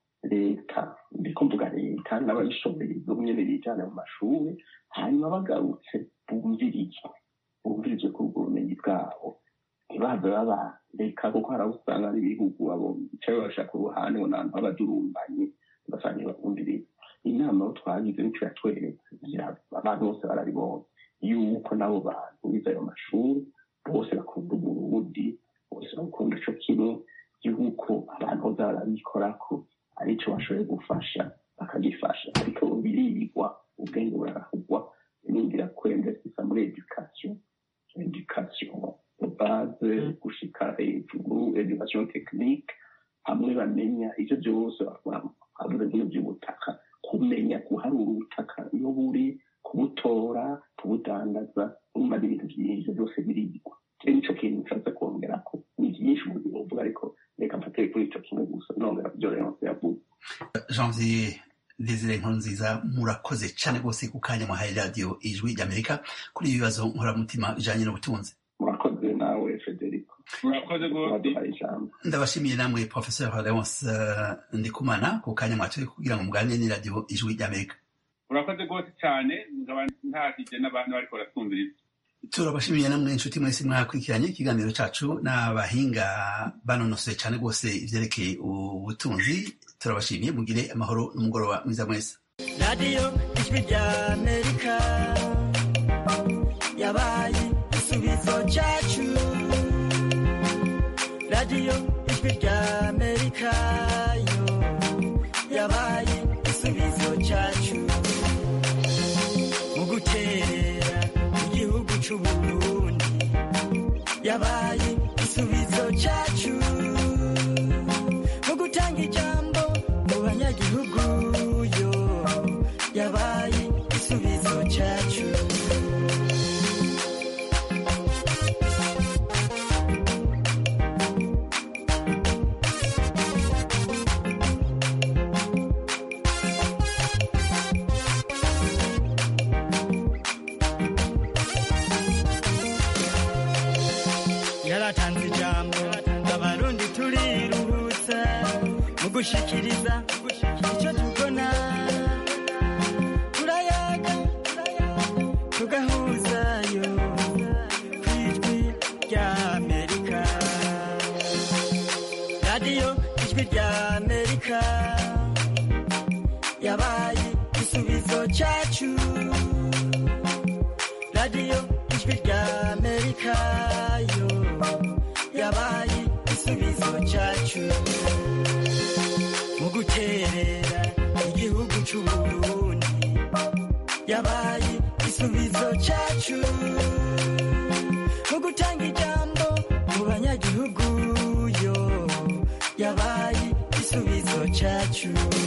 leta ndiko mvuga leta n'ababishoboye bo nyene bijana mu mashuri hanyuma bagarutse bumvirize bumvirize kuri ubwo bumenyi bwabo ntibave babareka kuko hari aho usanga ari ibihugu abo bicaye babasha ku ruhande ngo nantu b'abadurumbanye ugasanga ntibabumvirize inama aho twagize nico yatweretse kugira abantu bose barabibonye yuko n'abo bantu bize ayo mashuri bose bakunda uburundi bose bakunda ico kimwe yuko abantu boza barabikorako arico bashoboye gufasha bakagifasha ariko birigwa ubwenge burarahugwa ningira kwendesisa muri education education de base gushika hejuru education technique hamwe bamenya ivyo vyose bavuze nk'ibyo by'ubutaka kumenya guharura ubutaka iyo buri kubutora kubudandaza urumva ni ibintu byinshi byose birigwa rero nico kintu nshatse kongerako ni byinshi mu bintu uvuga ariko reka mfatire kuri ico kimwe gusa nongera ku byo leonce yavuze janvier desire nkurunziza murakoze cane rwose ku kanya mwahaye radiyo ijwi ry'amerika kuri ibi bibazo nkoramutima bijanye n'ubutunzi murakoze nawe federico murakoze rwose waduhaye ijambo ndabashimiye namwe professeur leonce uh, ndikumana ku kanya mwatoye kugira ngo muganire n'iradiyo ijwi ry'amerika murakoze rwose cyane nkaba ntahije n'abantu bariko baratwumviriza turabashimiye namwe inshuti mwese mwakurikiranye ikiganiro cacu n'abahinga banonosoye cane rwose ivyerekeye ubutunzi turabashimiye mugire amahoro n'umugoroba mwiza mwese radiyo ijwi rya amerika yabaye igisubizo cyacu radiyo ijwi rya amerika yo yabaye igisubizo cyacu mu guterera igihugu c'uburundi yabaye igisubizo cyacu mu gutanga ijambo mu banyagihugu yo yabaye igisubizo cyacu yaratanze ijambo abarundi turiruhutsa mu gushikiriza icyo tubona turayaga tugahuzayo ku ijwi rya amerika radiyo ijwi rya amerika yabaye igisubizo cyacu radiyo ijwi rya amerika yo yabaye igisubizo cyacu mu guterera igihugu c'uburundi yabaye igisubizo cyacu mu gutanga ijambo mu banyagihugu yo yabaye igisubizo cyacu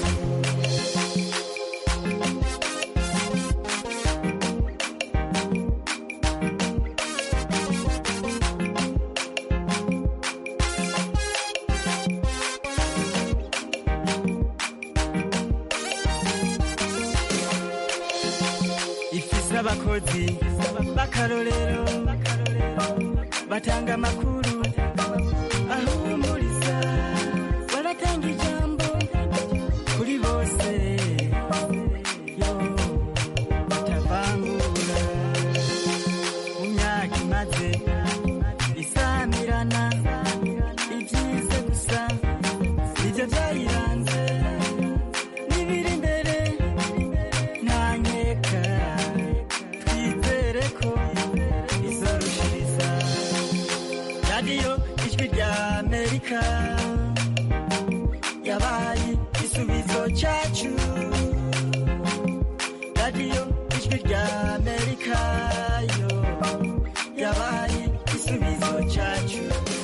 ifise abakozi b'akarorero batanga amakuru ahumuriza baratanga ijambo kuri bose yo batavangura mu rya amerika yabaye igisubizo cyacu radiyo ijwi rya amerika yo yabaye igisubizo cyacu